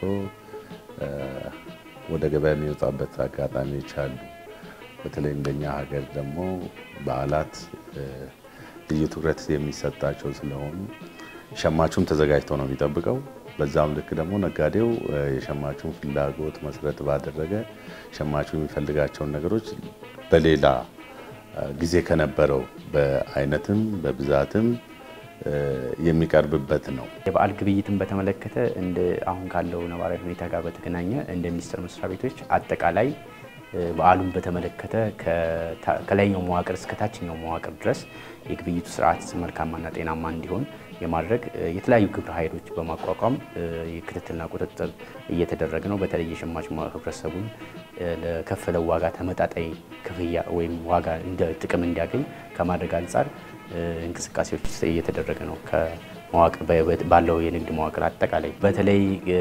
Speaker 12: ወደ ገበያ የሚወጣበት አጋጣሚዎች አሉ። በተለይ እንደኛ ሀገር ደግሞ በዓላት ልዩ ትኩረት የሚሰጣቸው ስለሆኑ ሸማቹም ተዘጋጅቶ ነው የሚጠብቀው። በዛም ልክ ደግሞ ነጋዴው የሸማቹን ፍላጎት መሰረት ባደረገ ሸማቹ የሚፈልጋቸውን ነገሮች በሌላ ጊዜ ከነበረው በአይነትም በብዛትም የሚቀርብበት ነው።
Speaker 13: የበዓል ግብይትን በተመለከተ እንደ አሁን ካለው ነባራዊ ሁኔታ ጋር በተገናኘ እንደ ሚኒስቴር መስሪያ ቤቶች አጠቃላይ በዓሉን በተመለከተ ከላይኛው መዋቅር እስከ ታችኛው መዋቅር ድረስ የግብይቱ ስርዓት መልካማና ጤናማ እንዲሆን የማድረግ የተለያዩ ግብረ ኃይሎች በማቋቋም የክትትልና ቁጥጥር እየተደረገ ነው። በተለይ የሸማች ህብረተሰቡን ለከፈለው ዋጋ ተመጣጣኝ ክፍያ ወይም ዋጋ እንደ ጥቅም እንዲያገኝ ከማድረግ አንጻር እንቅስቃሴዎች እየተደረገ ነው። ከመዋቅር ባለው የንግድ መዋቅር አጠቃላይ በተለይ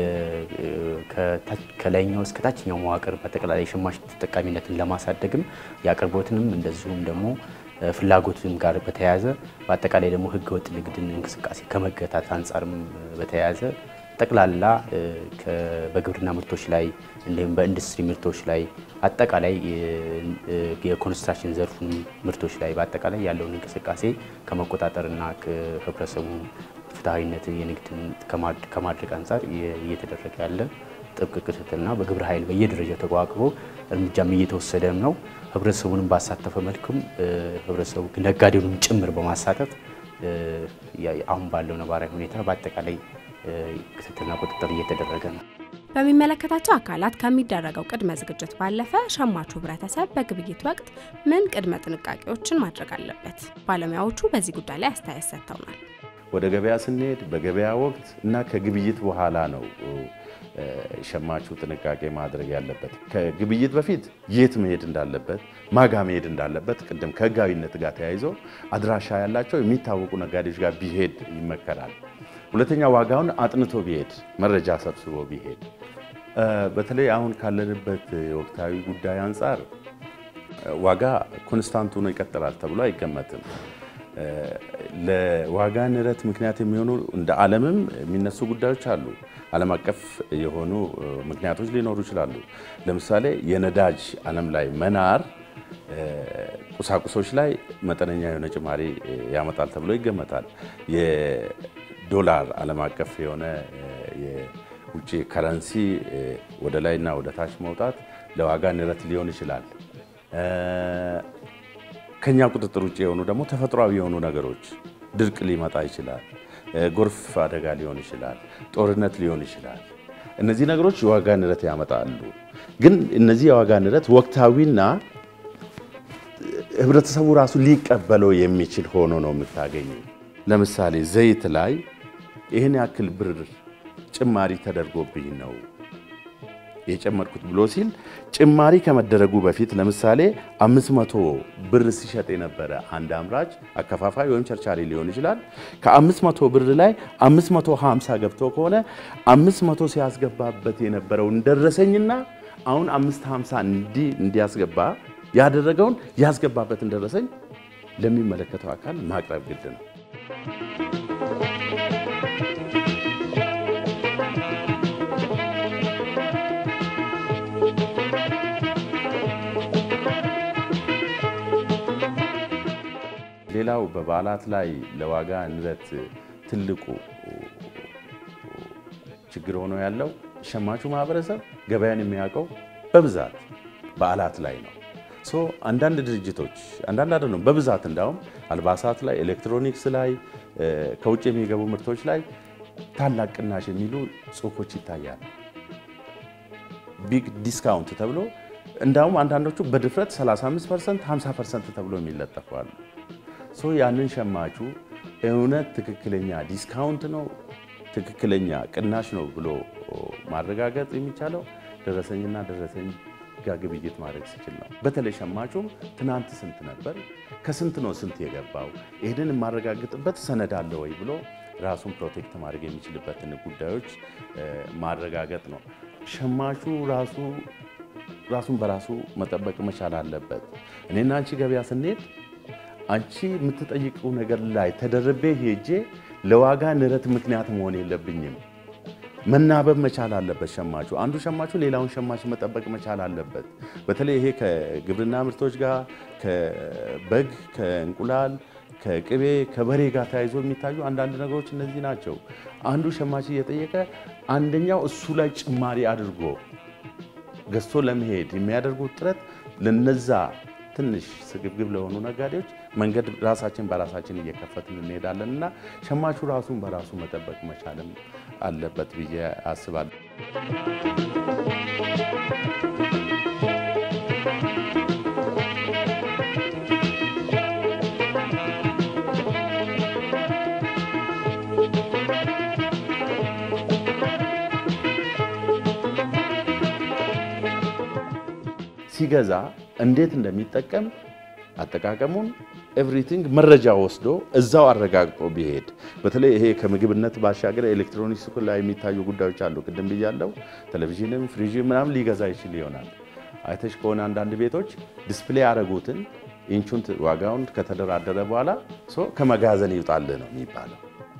Speaker 13: ከላይኛው እስከ ታችኛው መዋቅር በአጠቃላይ የሸማች ተጠቃሚነትን ለማሳደግም የአቅርቦትንም እንደዚሁም ደግሞ ፍላጎትም ጋር በተያያዘ በአጠቃላይ ደግሞ ህገወጥ ንግድን እንቅስቃሴ ከመገታት አንጻርም በተያያዘ ጠቅላላ በግብርና ምርቶች ላይ እንዲሁም በኢንዱስትሪ ምርቶች ላይ አጠቃላይ የኮንስትራክሽን ዘርፉን ምርቶች ላይ በአጠቃላይ ያለውን እንቅስቃሴ ከመቆጣጠርና ህብረተሰቡ ፍትሐዊነት የንግድን ከማድረግ አንጻር እየተደረገ ያለ ጥብቅ ክትትልና በግብረ ኃይል በየደረጃው ተቋቁሞ እርምጃም እየተወሰደም ነው። ህብረተሰቡንም ባሳተፈ መልኩም ህብረተሰቡ ነጋዴውንም ጭምር በማሳተፍ አሁን ባለው ነባራዊ ሁኔታ በአጠቃላይ ክትትልና ቁጥጥር እየተደረገ ነው።
Speaker 11: በሚመለከታቸው አካላት ከሚደረገው ቅድመ ዝግጅት ባለፈ ሸማቹ ህብረተሰብ በግብይት ወቅት ምን ቅድመ ጥንቃቄዎችን ማድረግ አለበት? ባለሙያዎቹ በዚህ ጉዳይ ላይ አስተያየት ሰጥተውናል።
Speaker 12: ወደ ገበያ ስንሄድ በገበያ ወቅት እና ከግብይት በኋላ ነው ሸማቹ ጥንቃቄ ማድረግ ያለበት። ከግብይት በፊት የት መሄድ እንዳለበት፣ ማጋ መሄድ እንዳለበት ቅድም ከህጋዊነት ጋር ተያይዞ አድራሻ ያላቸው የሚታወቁ ነጋዴዎች ጋር ቢሄድ ይመከራል። ሁለተኛ ዋጋውን አጥንቶ ቢሄድ መረጃ ሰብስቦ ቢሄድ። በተለይ አሁን ካለንበት የወቅታዊ ጉዳይ አንጻር ዋጋ ኮንስታንት ሆኖ ይቀጥላል ተብሎ አይገመትም። ለዋጋ ንረት ምክንያት የሚሆኑ እንደ ዓለምም የሚነሱ ጉዳዮች አሉ። ዓለም አቀፍ የሆኑ ምክንያቶች ሊኖሩ ይችላሉ። ለምሳሌ የነዳጅ ዓለም ላይ መናር ቁሳቁሶች ላይ መጠነኛ የሆነ ጭማሪ ያመጣል ተብሎ ይገመታል። የዶላር ዓለም አቀፍ የሆነ የውጭ ከረንሲ ወደ ላይና ወደ ታች መውጣት ለዋጋ ንረት ሊሆን ይችላል። ከኛ ቁጥጥር ውጭ የሆኑ ደግሞ ተፈጥሯዊ የሆኑ ነገሮች ድርቅ ሊመጣ ይችላል። ጎርፍ አደጋ ሊሆን ይችላል። ጦርነት ሊሆን ይችላል። እነዚህ ነገሮች የዋጋ ንረት ያመጣሉ። ግን እነዚህ የዋጋ ንረት ወቅታዊና ህብረተሰቡ ራሱ ሊቀበለው የሚችል ሆኖ ነው የምታገኙ። ለምሳሌ ዘይት ላይ ይህን ያክል ብር ጭማሪ ተደርጎብኝ ነው የጨመርኩት ብሎ ሲል ጭማሪ ከመደረጉ በፊት ለምሳሌ 500 ብር ሲሸጥ የነበረ አንድ አምራች አከፋፋይ ወይም ቸርቻሪ ሊሆን ይችላል። ከ500 ብር ላይ 550 ገብቶ ከሆነ 500 ሲያስገባበት የነበረውን ደረሰኝና አሁን 550 እንዲያስገባ ያደረገውን ያስገባበትን ደረሰኝ ለሚመለከተው አካል ማቅረብ ግድ ነው። ሌላው በበዓላት ላይ ለዋጋ ንረት ትልቁ ችግር ሆኖ ያለው ሸማቹ ማህበረሰብ ገበያን የሚያውቀው በብዛት በዓላት ላይ ነው። ሶ አንዳንድ ድርጅቶች አንዳንድ አይደለም በብዛት እንዳውም አልባሳት ላይ፣ ኤሌክትሮኒክስ ላይ፣ ከውጭ የሚገቡ ምርቶች ላይ ታላቅ ቅናሽ የሚሉ ጽሁፎች ይታያል። ቢግ ዲስካውንት ተብሎ እንዳውም አንዳንዶቹ በድፍረት 35 ፐርሰንት 50 ፐርሰንት ተብሎ የሚለጠፉ አሉ። ሶ ያንን ሸማቹ እውነት ትክክለኛ ዲስካውንት ነው ትክክለኛ ቅናሽ ነው ብሎ ማረጋገጥ የሚቻለው ደረሰኝና ደረሰኝ ጋር ግብይት ማድረግ ሲችል ነው። በተለይ ሸማቹም ትናንት ስንት ነበር፣ ከስንት ነው ስንት የገባው፣ ይህንን የማረጋግጥበት ሰነድ አለ ወይ ብሎ ራሱን ፕሮቴክት ማድረግ የሚችልበትን ጉዳዮች ማረጋገጥ ነው። ሸማቹ ራሱ ራሱን በራሱ መጠበቅ መቻል አለበት። እኔና አንቺ ገበያ ስንሄድ አንቺ የምትጠይቀው ነገር ላይ ተደርቤ ሄጄ ለዋጋ ንረት ምክንያት መሆን የለብኝም። መናበብ መቻል አለበት ሸማቹ። አንዱ ሸማቹ ሌላውን ሸማች መጠበቅ መቻል አለበት። በተለይ ይሄ ከግብርና ምርቶች ጋር ከበግ፣ ከእንቁላል፣ ከቅቤ፣ ከበሬ ጋር ተያይዞ የሚታዩ አንዳንድ ነገሮች እነዚህ ናቸው። አንዱ ሸማች እየጠየቀ አንደኛው እሱ ላይ ጭማሪ አድርጎ ገዝቶ ለመሄድ የሚያደርጉት ጥረት ለነዛ ትንሽ ስግብግብ ለሆኑ ነጋዴዎች መንገድ ራሳችን በራሳችን እየከፈትን እንሄዳለን እና ሸማቹ ራሱን በራሱ መጠበቅ መቻልም አለበት ብዬ አስባለሁ። ሲገዛ እንዴት እንደሚጠቀም አጠቃቀሙን ኤቭሪቲንግ መረጃ ወስዶ እዛው አረጋግጦ ቢሄድ በተለይ ይሄ ከምግብነት ባሻገር ኤሌክትሮኒክስ ላይ የሚታዩ ጉዳዮች አሉ። ቅድም ብያለው። ቴሌቪዥንም ፍሪጅ ምናምን ሊገዛ ይችል ይሆናል። አይተሽ ከሆነ አንዳንድ ቤቶች ዲስፕሌይ ያደረጉትን ኢንቹን ዋጋውን ከተደራደረ በኋላ ከመጋዘን ይውጣልህ ነው የሚባለው።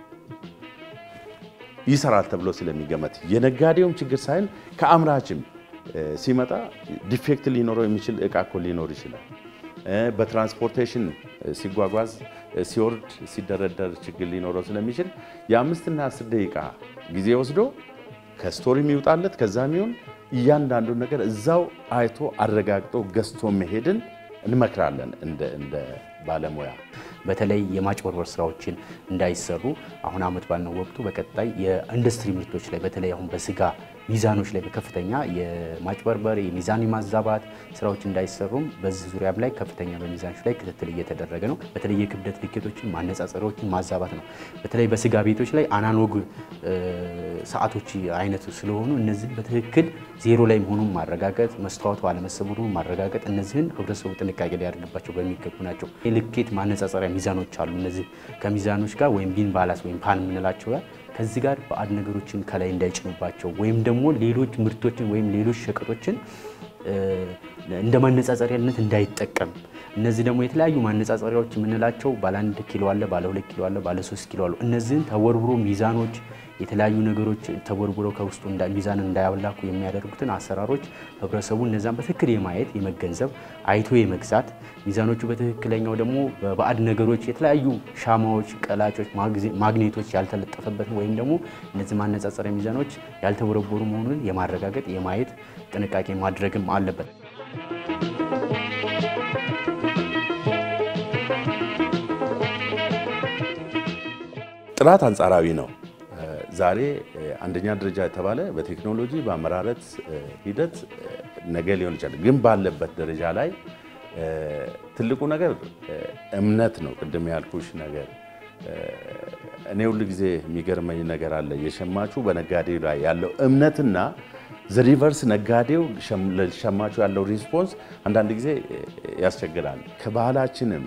Speaker 12: ይሰራል ተብሎ ስለሚገመት የነጋዴውም ችግር ሳይሆን ከአምራችም ሲመጣ ዲፌክት ሊኖረው የሚችል እቃ እኮ ሊኖር ይችላል። በትራንስፖርቴሽን ሲጓጓዝ ሲወርድ ሲደረደር ችግር ሊኖረው ስለሚችል የአምስትና አስር ደቂቃ ጊዜ ወስዶ ከስቶሪ የሚውጣለት ከዛ የሚሆን እያንዳንዱን ነገር እዛው አይቶ አረጋግጦ ገዝቶ መሄድን እንመክራለን እንደ ባለሙያ።
Speaker 13: በተለይ የማጭበርበር ስራዎችን እንዳይሰሩ አሁን አመት ባልነው ወቅቱ በቀጣይ የኢንዱስትሪ ምርቶች ላይ በተለይ አሁን በስጋ ሚዛኖች ላይ በከፍተኛ የማጭበርበር የሚዛን የማዛባት ስራዎች እንዳይሰሩም በዚህ ዙሪያም ላይ ከፍተኛ በሚዛኖች ላይ ክትትል እየተደረገ ነው። በተለይ የክብደት ልኬቶችን ማነጻጸሪያዎችን ማዛባት ነው። በተለይ በስጋ ቤቶች ላይ አናሎግ ሰዓቶች አይነት ስለሆኑ እነዚህን በትክክል ዜሮ ላይ መሆኑን ማረጋገጥ፣ መስተዋቱ አለመሰቡን ማረጋገጥ፣ እነዚህን ህብረተሰቡ ጥንቃቄ ሊያደርግባቸው በሚገቡ ናቸው። የልኬት ማነጻጸሪያ ሚዛኖች አሉ። እነዚህ ከሚዛኖች ጋር ወይም ቢን ባላስ ወይም ፓን የምንላቸው ጋር ከዚህ ጋር ባዕድ ነገሮችን ከላይ እንዳይጭኑባቸው ወይም ደግሞ ሌሎች ምርቶችን ወይም ሌሎች ሸቀጦችን እንደ ማነጻጸሪያነት እንዳይጠቀም እነዚህ ደግሞ የተለያዩ ማነጻጸሪያዎች የምንላቸው ባለ አንድ ኪሎ አለ፣ ባለ ሁለት ኪሎ አለ፣ ባለ ሶስት ኪሎ አሉ። እነዚህን ተወርብሮ ሚዛኖች የተለያዩ ነገሮች ተወርብሮ ከውስጡ ሚዛን እንዳያላኩ የሚያደርጉትን አሰራሮች ህብረተሰቡ እነዛን በትክክል የማየት የመገንዘብ አይቶ የመግዛት ሚዛኖቹ በትክክለኛው ደግሞ በባዕድ ነገሮች የተለያዩ ሻማዎች፣ ቀላጮች፣ ማግኔቶች ያልተለጠፈበትን ወይም ደግሞ እነዚህ ማነጻጸሪያ ሚዛኖች ያልተቦረቦሩ መሆኑን የማረጋገጥ የማየት ጥንቃቄ ማድረግም አለበት።
Speaker 12: ጥራት አንጻራዊ ነው። ዛሬ አንደኛ ደረጃ የተባለ በቴክኖሎጂ በአመራረት ሂደት ነገ ሊሆን ይችላል፣ ግን ባለበት ደረጃ ላይ ትልቁ ነገር እምነት ነው። ቅድም ያልኩሽ ነገር እኔ ሁል ጊዜ የሚገርመኝ ነገር አለ። የሸማቹ በነጋዴው ላይ ያለው እምነትና ዘሪቨርስ ነጋዴው ለሸማቹ ያለው ሪስፖንስ አንዳንድ ጊዜ ያስቸግራል። ከባህላችንም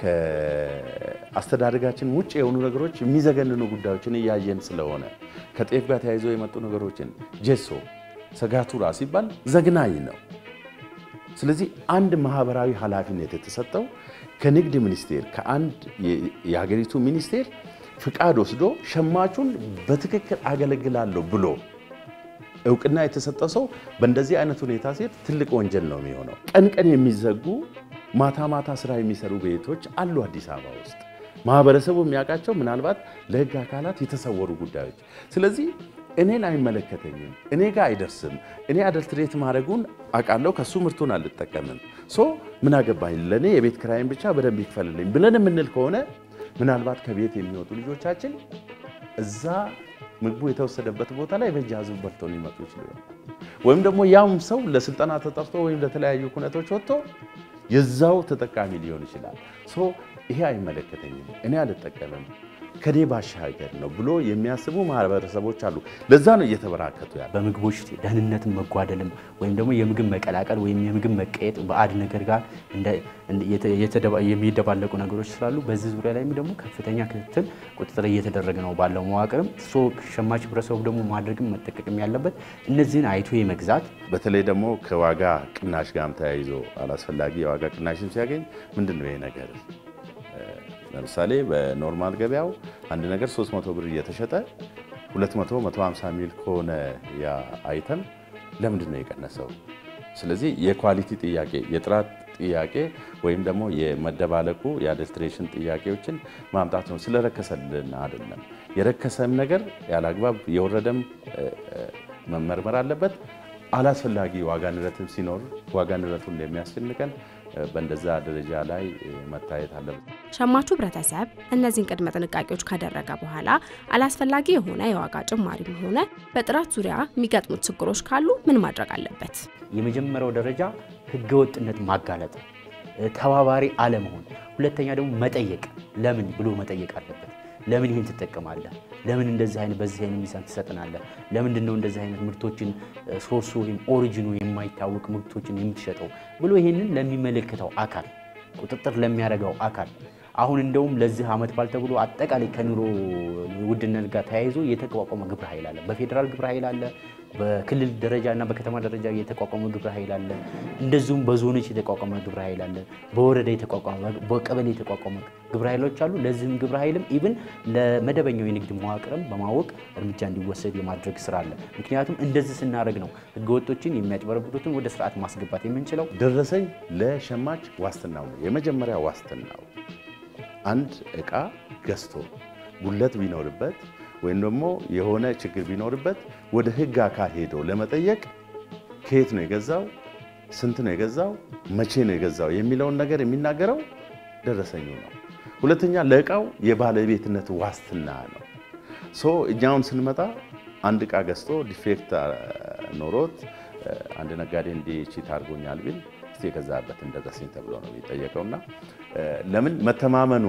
Speaker 12: ከአስተዳደጋችን ውጭ የሆኑ ነገሮች የሚዘገንኑ ጉዳዮችን እያየን ስለሆነ ከጤፍ ጋር ተያይዘው የመጡ ነገሮችን ጄሶ፣ ሰጋቱራ ሲባል ዘግናኝ ነው። ስለዚህ አንድ ማህበራዊ ኃላፊነት የተሰጠው ከንግድ ሚኒስቴር ከአንድ የሀገሪቱ ሚኒስቴር ፍቃድ ወስዶ ሸማቹን በትክክል አገለግላለሁ ብሎ እውቅና የተሰጠ ሰው በእንደዚህ አይነት ሁኔታ ሲሄድ ትልቅ ወንጀል ነው የሚሆነው። ቀን ቀን የሚዘጉ ማታ ማታ ስራ የሚሰሩ ቤቶች አሉ አዲስ አበባ ውስጥ ማህበረሰቡ የሚያውቃቸው ምናልባት ለህግ አካላት የተሰወሩ ጉዳዮች። ስለዚህ እኔን አይመለከተኝም፣ እኔ ጋር አይደርስም፣ እኔ አደልትሬት ማድረጉን አውቃለሁ፣ ከሱ ምርቱን አልጠቀምም። ሶ ምን አገባኝ፣ ለእኔ የቤት ክራይን ብቻ በደንብ ይክፈልልኝ ብለን የምንል ከሆነ ምናልባት ከቤት የሚወጡ ልጆቻችን እዛ ምግቡ የተወሰደበት ቦታ ላይ በእጅ አዙር በልተው ሊመጡ ይችሉ ይሆናል። ወይም ደግሞ ያውም ሰው ለስልጠና ተጠርቶ ወይም ለተለያዩ ኩነቶች ወጥቶ የዛው ተጠቃሚ ሊሆን ይችላል። ሶ ይሄ አይመለከተኝም፣ እኔ አልጠቀምም ከኔ ባሻገር ነው ብሎ የሚያስቡ ማህበረሰቦች አሉ። ለዛ ነው እየተበራከቱ ያለ።
Speaker 13: በምግቦች ደህንነትን መጓደልም ወይም ደግሞ የምግብ መቀላቀል ወይም የምግብ መቀየጥ ባዕድ ነገር ጋር የሚደባለቁ ነገሮች ስላሉ በዚህ ዙሪያ ላይም ደግሞ ከፍተኛ ክትትል፣ ቁጥጥር እየተደረገ ነው ባለው መዋቅርም ሶ ሸማች ህብረተሰቡ ደግሞ ማድረግም መጠቀቅም ያለበት እነዚህን አይቶ የመግዛት
Speaker 12: በተለይ ደግሞ ከዋጋ ቅናሽ ጋርም ተያይዞ አላስፈላጊ የዋጋ ቅናሽም ሲያገኝ ምንድን ነው ይሄ ነገር ለምሳሌ በኖርማል ገበያው አንድ ነገር 300 ብር እየተሸጠ 200 150 ሚል ከሆነ ያ አይተም ለምንድን ነው የቀነሰው? ስለዚህ የኳሊቲ ጥያቄ፣ የጥራት ጥያቄ ወይም ደግሞ የመደባለቁ የአደልትሬሽን ጥያቄዎችን ማምጣት ነው። ስለረከሰልን አይደለም። የረከሰም ነገር ያለ አግባብ የወረደም መመርመር አለበት። አላስፈላጊ ዋጋ ንረትም ሲኖር ዋጋ ንረቱን እንደሚያስጨንቀን በእንደዛ ደረጃ ላይ መታየት አለበት።
Speaker 11: ሸማቹ ህብረተሰብ እነዚህን ቅድመ ጥንቃቄዎች ካደረገ በኋላ አላስፈላጊ የሆነ የዋጋ ጭማሪም ሆነ በጥራት ዙሪያ የሚገጥሙት ችግሮች ካሉ ምን ማድረግ አለበት?
Speaker 13: የመጀመሪያው ደረጃ ህገወጥነት ማጋለጥ፣ ተባባሪ አለመሆን። ሁለተኛ ደግሞ መጠየቅ፣ ለምን ብሎ መጠየቅ አለበት። ለምን ይህን ትጠቀማለህ? ለምን እንደዚህ አይነት በዚህ አይነት ሚዛን ትሰጥናለህ? ለምንድን ነው እንደዚህ አይነት ምርቶችን ሶርሱ ወይም ኦሪጂኑ የማይታወቅ ምርቶችን የምትሸጠው ብሎ ይህንን ለሚመለከተው አካል ቁጥጥር ለሚያደርገው አካል አሁን እንደውም ለዚህ ዓመት ባል ተብሎ አጠቃላይ ከኑሮ ውድነት ጋር ተያይዞ የተቋቋመ ግብረ ኃይል አለ። በፌዴራል ግብረ ኃይል አለ። በክልል ደረጃ እና በከተማ ደረጃ የተቋቋመ ግብረ ኃይል አለ። እንደዚሁም በዞኖች የተቋቋመ ግብረ ኃይል አለ። በወረዳ የተቋቋመ በቀበሌ የተቋቋመ ግብረ ኃይሎች አሉ። ለዚህም ግብረ ኃይልም ኢብን ለመደበኛው የንግድ መዋቅርም በማወቅ እርምጃ እንዲወሰድ የማድረግ ስራ አለ። ምክንያቱም እንደዚህ ስናደርግ ነው ህገወጦችን የሚያጭበረብሩትን ወደ ስርዓት ማስገባት የምንችለው።
Speaker 12: ደረሰኝ ለሸማች ዋስትናው ነው። የመጀመሪያ ዋስትናው አንድ እቃ ገዝቶ ጉለት ቢኖርበት ወይም ደግሞ የሆነ ችግር ቢኖርበት ወደ ህግ አካል ሄዶ ለመጠየቅ ከየት ነው የገዛው፣ ስንት ነው የገዛው፣ መቼ ነው የገዛው የሚለውን ነገር የሚናገረው ደረሰኙ ነው። ሁለተኛ ለእቃው የባለቤትነት ዋስትና ነው። ሶ እኛውን ስንመጣ አንድ እቃ ገዝቶ ዲፌክት ኖሮት አንድ ነጋዴ እንዲህ ቺት አድርጎኛል ቢል እስቲ የገዛበትን ደረሰኝ ተብሎ ነው የሚጠየቀውና ለምን መተማመኑ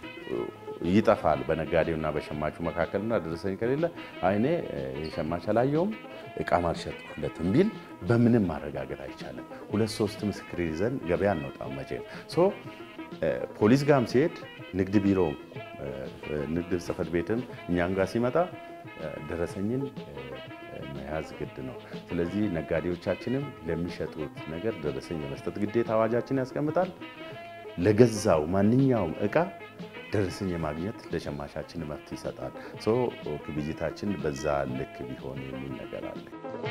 Speaker 12: ይጠፋል በነጋዴውና በሸማቹ መካከልና ደረሰኝ ከሌለ አይኔ የሸማች አላየውም እቃም አልሸጥኩለትም ቢል በምንም ማረጋገጥ አይቻልም። ሁለት ሶስት ምስክር ይዘን ገበያ እንወጣም መቼ ሶ ፖሊስ ጋርም ሲሄድ ንግድ ቢሮ ንግድ ጽሕፈት ቤትም እኛም ጋር ሲመጣ ደረሰኝን መያዝ ግድ ነው። ስለዚህ ነጋዴዎቻችንም ለሚሸጡት ነገር ደረሰኝ የመስጠት ግዴታ አዋጃችን ያስቀምጣል። ለገዛው ማንኛውም እቃ ደረሰኝ የማግኘት ለሸማቻችን መብት ይሰጣል። ሶ ግብይታችን በዛ ልክ ቢሆን የሚል ነገር አለ።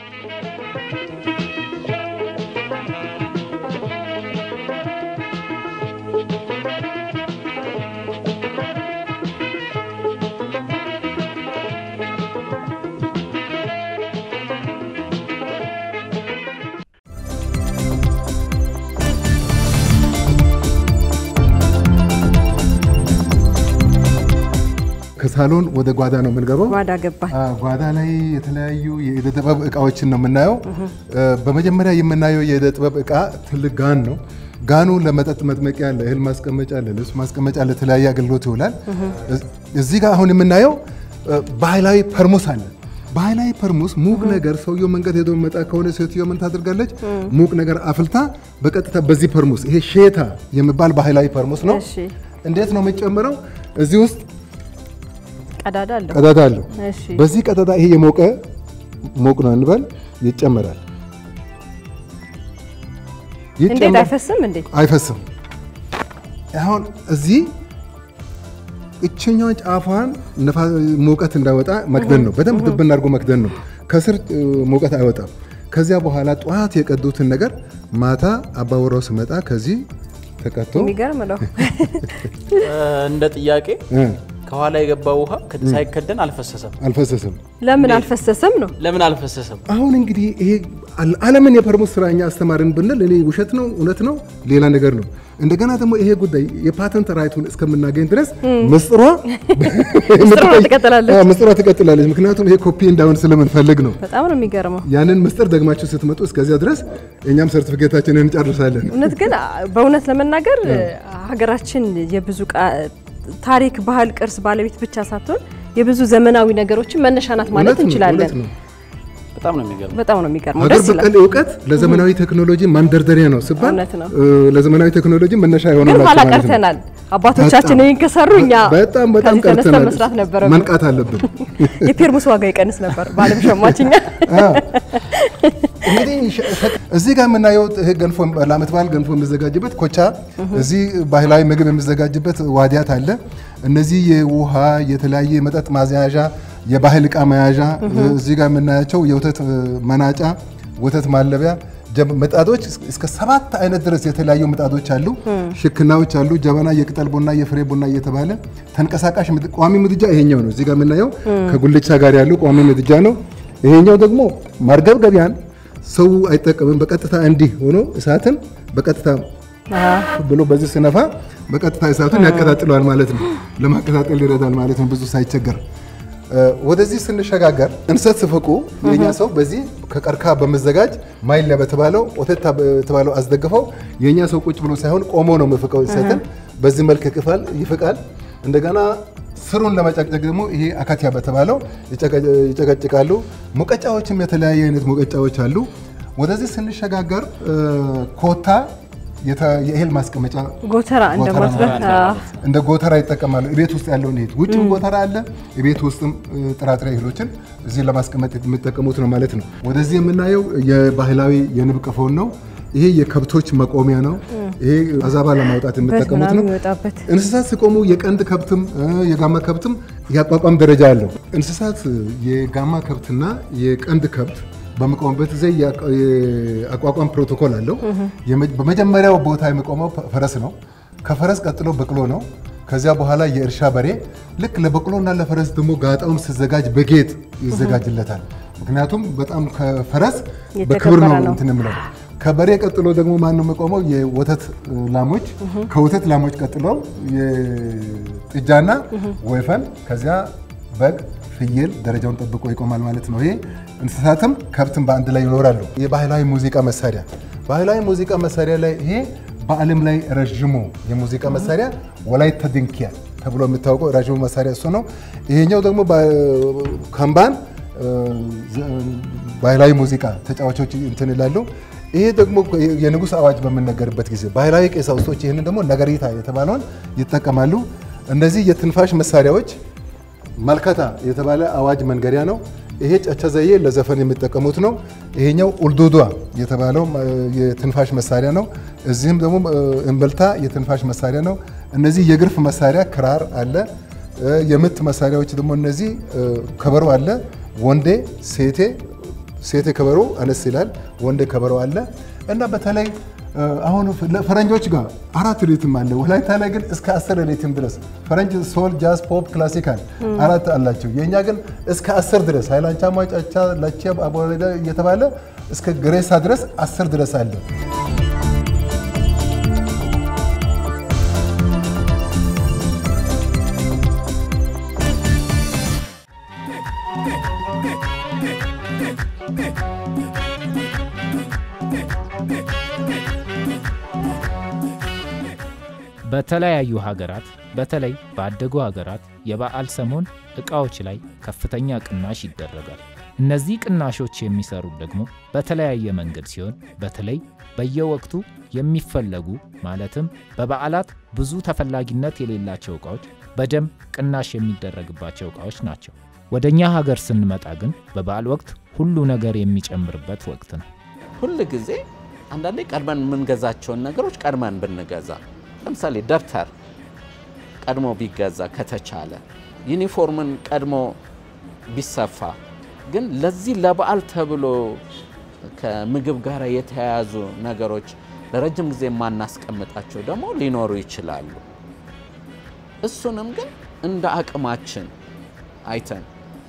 Speaker 3: ከሳሎን ወደ ጓዳ ነው የምንገባው።
Speaker 2: ጓዳ ገባን።
Speaker 3: ጓዳ ላይ የተለያዩ የእደ ጥበብ እቃዎችን ነው የምናየው። በመጀመሪያ የምናየው የእደ ጥበብ እቃ ትልቅ ጋን ነው። ጋኑ ለመጠጥ መጥመቂያ፣ ለእህል ማስቀመጫ፣ ለልብስ ማስቀመጫ፣ ለተለያየ አገልግሎት ይውላል። እዚህ ጋር አሁን የምናየው ባህላዊ ፐርሙስ አለ። ባህላዊ ፐርሙስ ሙቅ ነገር ሰውየው መንገድ ሄዶ መጣ ከሆነ ሴትዮ ምን ታደርጋለች? ሙቅ ነገር አፍልታ በቀጥታ በዚህ ፐርሙስ፣ ይሄ ሼታ የሚባል ባህላዊ ፐርሙስ ነው። እንዴት ነው የምንጨምረው? እዚህ ውስጥ
Speaker 2: ቀዳዳ አለው።
Speaker 3: ቀዳዳ አለው።
Speaker 2: እሺ
Speaker 3: በዚህ ቀዳዳ ይሄ የሞቀ ሞቅ ነው እንበል ይጨመራል።
Speaker 2: እንዴት አይፈስም እንዴ?
Speaker 3: አይፈስም። አሁን እዚህ እችኛዋ ጫፏን ሙቀት እንዳወጣ መክደን ነው። በደንብ ድብን አድርጎ መክደን ነው። ከስር ሙቀት አይወጣም። ከዚያ በኋላ ጠዋት የቀዱትን ነገር ማታ አባወራው ስመጣ ከዚህ ተቀቶ
Speaker 2: የሚገርም ነው።
Speaker 1: እንደ ጥያቄ ከኋላ የገባው ውሃ ሳይከደን አልፈሰሰም።
Speaker 3: አልፈሰሰም።
Speaker 2: ለምን አልፈሰሰም ነው?
Speaker 1: ለምን አልፈሰሰም?
Speaker 3: አሁን እንግዲህ ይሄ ዓለምን የፐርሙት ስራ እኛ አስተማርን ብንል እኔ ውሸት ነው እውነት ነው ሌላ ነገር ነው። እንደገና ደግሞ ይሄ ጉዳይ የፓተንት ራይቱን እስከምናገኝ ድረስ ምስጢሯ
Speaker 2: ትቀጥላለች
Speaker 3: ምስጢሯ ትቀጥላለች። ምክንያቱም ይሄ ኮፒ እንዳሁን ስለምንፈልግ ነው።
Speaker 2: በጣም ነው የሚገርመው።
Speaker 3: ያንን ምስጢር ደግማችሁ ስትመጡ እስከዚያ ድረስ እኛም ሰርቲፊኬታችንን እንጨርሳለን።
Speaker 2: እውነት ግን በእውነት ለመናገር ሀገራችን የብዙ ታሪክ፣ ባህል፣ ቅርስ ባለቤት ብቻ ሳትሆን የብዙ ዘመናዊ ነገሮችን መነሻ ናት ማለት እንችላለን።
Speaker 1: በጣም ነው የሚገርመው።
Speaker 2: በጣም ነው የሚገርመው።
Speaker 3: ሀገር
Speaker 2: ደስ ይላል።
Speaker 3: በቀል እውቀት ለዘመናዊ ቴክኖሎጂ ማንደርደሪያ ነው ሲባል
Speaker 2: እውነት ነው።
Speaker 3: ለዘመናዊ ቴክኖሎጂ መነሻ
Speaker 2: ግን
Speaker 3: የሆነላቸው
Speaker 2: ኋላ
Speaker 3: ማለት ነው።
Speaker 2: ቀርተናል። አባቶቻችን ይህን ከሰሩ እኛ
Speaker 3: በጣም በጣም
Speaker 2: ከዚህ ተነስተን
Speaker 3: ቀርተናል።
Speaker 2: መስራት ነበረብን።
Speaker 3: መንቃት አለብን።
Speaker 2: የፔርሙስ ዋጋ ይቀንስ ነበር በዓለም ሸማችኛ።
Speaker 3: እንግዲህ እዚህ ጋር የምናየው ይሄ ገንፎ ለዓመት በዓል ገንፎ የሚዘጋጅበት ኮቻ፣ እዚህ ባህላዊ ምግብ የሚዘጋጅበት ዋዲያት አለ። እነዚህ የውሃ የተለያየ የመጠጥ ማዘያዣ፣ የባህል ዕቃ መያዣ፣ እዚህ ጋር የምናያቸው የወተት መናጫ፣ ወተት ማለቢያ ጀብ- ምጣዶች እስከ ሰባት አይነት ድረስ የተለያዩ ምጣዶች አሉ። ሽክናዎች አሉ። ጀበና፣ የቅጠል ቡና፣ የፍሬ ቡና እየተባለ ተንቀሳቃሽ ምድ- ቋሚ ምድጃ ይሄኛው ነው። እዚህ ጋር የምናየው ከጉልቻ ጋር ያለው ቋሚ ምድጃ ነው። ይሄኛው ደግሞ ማርገብገቢያን ሰው አይጠቀምም። በቀጥታ እንዲህ ሆኖ እሳትን በቀጥታ ብሎ በዚህ ስነፋ በቀጥታ እሳቱን ያቀጣጥለዋል ማለት ነው። ለማቀጣጠል ይረዳል ማለት ነው ብዙ ሳይቸገር። ወደዚህ ስንሸጋገር እንሰት ስፍቁ የኛ ሰው በዚህ ከቀርከሃ በመዘጋጅ ማይላ በተባለው ወተት በተባለው አስደግፈው የኛ ሰው ቁጭ ብሎ ሳይሆን ቆሞ ነው የሚፍቀው እንሰትን። በዚህ መልክ ይቅፋል ይፍቃል። እንደገና ስሩን ለመጨቅጨቅ ደግሞ ይሄ አካቲያ በተባለው ይጨቀጭቃሉ። ሙቀጫዎችም የተለያየ አይነት ሙቀጫዎች አሉ። ወደዚህ ስንሸጋገር ኮታ የእህል ማስቀመጫ
Speaker 2: ጎተራ እንደማስረት
Speaker 3: እንደ ጎተራ ይጠቀማሉ። ቤት ውስጥ ያለውን እህል ውጭም ጎተራ አለ፣ ቤት ውስጥም ጥራጥሬ እህሎችን እዚህ ለማስቀመጥ የሚጠቀሙት ነው ማለት ነው። ወደዚህ የምናየው የባህላዊ የንብ ቀፎን ነው። ይሄ የከብቶች መቆሚያ ነው። ይሄ አዛባ ለማውጣት የሚጠቀሙት ነው።
Speaker 2: የሚወጣበት
Speaker 3: እንስሳት ሲቆሙ የቀንድ ከብትም የጋማ ከብትም የአቋቋም ደረጃ አለው። እንስሳት የጋማ ከብትና የቀንድ ከብት በሚቆሙበት ጊዜ የአቋቋም ፕሮቶኮል አለው። በመጀመሪያው ቦታ የሚቆመው ፈረስ ነው። ከፈረስ ቀጥሎ በቅሎ ነው። ከዚያ በኋላ የእርሻ በሬ። ልክ ለበቅሎና ለፈረስ ደግሞ ጋጣውም ሲዘጋጅ በጌጥ ይዘጋጅለታል። ምክንያቱም በጣም ከፈረስ በክብር ነው እንትን የምለው። ከበሬ ቀጥሎ ደግሞ ማን ነው የሚቆመው? የወተት ላሞች። ከወተት ላሞች ቀጥሎ የጥጃና ወይፈን፣ ከዚያ በግ ፍየል ደረጃውን ጠብቆ ይቆማል ማለት ነው። ይሄ እንስሳትም ከብትም በአንድ ላይ ይኖራሉ። የባህላዊ ሙዚቃ መሳሪያ ባህላዊ ሙዚቃ መሳሪያ ላይ ይሄ በዓለም ላይ ረዥሙ የሙዚቃ መሳሪያ ወላይታ ድንኪያ ተብሎ የሚታወቀው ረዥሙ መሳሪያ እሱ ነው። ይሄኛው ደግሞ ከምባን ባህላዊ ሙዚቃ ተጫዋቾች እንትን ይላሉ። ይሄ ደግሞ የንጉሥ አዋጅ በምነገርበት ጊዜ ባህላዊ ቀሳውስቶች ይህንን ደግሞ ነገሪታ የተባለውን ይጠቀማሉ። እነዚህ የትንፋሽ መሳሪያዎች መልከታ የተባለ አዋጅ መንገሪያ ነው። ይሄ ጨቸ ዘዬ ለዘፈን የሚጠቀሙት ነው። ይሄኛው ኡልዱዷ የተባለው የትንፋሽ መሳሪያ ነው። እዚህም ደግሞ እምብልታ የትንፋሽ መሳሪያ ነው። እነዚህ የግርፍ መሳሪያ ክራር አለ። የምት መሳሪያዎች ደግሞ እነዚህ ከበሮ አለ። ወንዴ፣ ሴቴ ሴቴ ከበሮ አነስ ይላል። ወንዴ ከበሮ አለ እና በተለይ አሁን ፈረንጆች ጋር አራት ሪትም አለ። ወላይታ ላይ ግን እስከ አስር ሪትም ድረስ ፈረንጅ ሶል፣ ጃዝ፣ ፖፕ፣ ክላሲካል አራት አላቸው። የእኛ ግን እስከ አስር ድረስ ሀይላንቻ፣ ሟጫቻ፣ ላቼ፣ አቦሬዳ እየተባለ እስከ ግሬሳ ድረስ አስር ድረስ አለ።
Speaker 14: በተለያዩ ሀገራት በተለይ ባደጉ ሀገራት የበዓል ሰሞን ዕቃዎች ላይ ከፍተኛ ቅናሽ ይደረጋል። እነዚህ ቅናሾች የሚሰሩት ደግሞ በተለያየ መንገድ ሲሆን በተለይ በየወቅቱ የሚፈለጉ ማለትም በበዓላት ብዙ ተፈላጊነት የሌላቸው ዕቃዎች በደንብ ቅናሽ የሚደረግባቸው ዕቃዎች ናቸው። ወደ እኛ ሀገር ስንመጣ ግን በበዓል ወቅት ሁሉ ነገር የሚጨምርበት ወቅት ነው።
Speaker 4: ሁል ጊዜ አንዳንዴ ቀድመን የምንገዛቸውን ነገሮች ቀድመን ብንገዛ ለምሳሌ ደብተር ቀድሞ ቢገዛ ከተቻለ፣ ዩኒፎርምን ቀድሞ ቢሰፋ፣ ግን ለዚህ ለበዓል ተብሎ ከምግብ ጋር የተያያዙ ነገሮች ለረጅም ጊዜ የማናስቀምጣቸው ደግሞ ሊኖሩ ይችላሉ። እሱንም ግን
Speaker 15: እንደ አቅማችን አይተን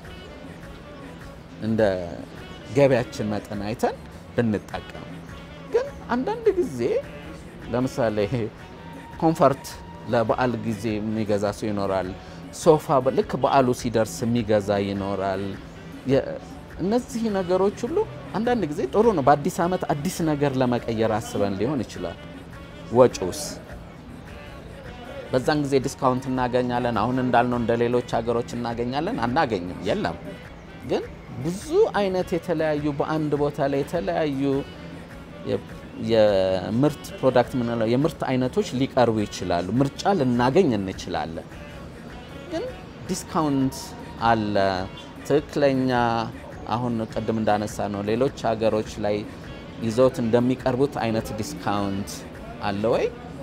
Speaker 15: እንደ ገቢያችን መጠን አይተን ብንጠቀም። ግን አንዳንድ ጊዜ ለምሳሌ ኮንፈርት ለበዓል ጊዜ የሚገዛ ሰው ይኖራል። ሶፋ ልክ በዓሉ ሲደርስ የሚገዛ ይኖራል። እነዚህ ነገሮች ሁሉ አንዳንድ ጊዜ ጥሩ ነው። በአዲስ ዓመት አዲስ ነገር ለመቀየር አስበን ሊሆን ይችላል። ወጪውስ በዛን ጊዜ ዲስካውንት እናገኛለን። አሁን እንዳልነው እንደ ሌሎች ሀገሮች እናገኛለን? አናገኝም። የለም። ግን ብዙ አይነት የተለያዩ በአንድ ቦታ ላይ የተለያዩ የምርት ፕሮዳክት ምንለው የምርት አይነቶች ሊቀርቡ ይችላሉ። ምርጫ ልናገኝ እንችላለን። ግን ዲስካውንት አለ። ትክክለኛ አሁን ቅድም እንዳነሳ ነው ሌሎች ሀገሮች ላይ ይዘውት እንደሚቀርቡት አይነት ዲስካውንት አለ ወይ?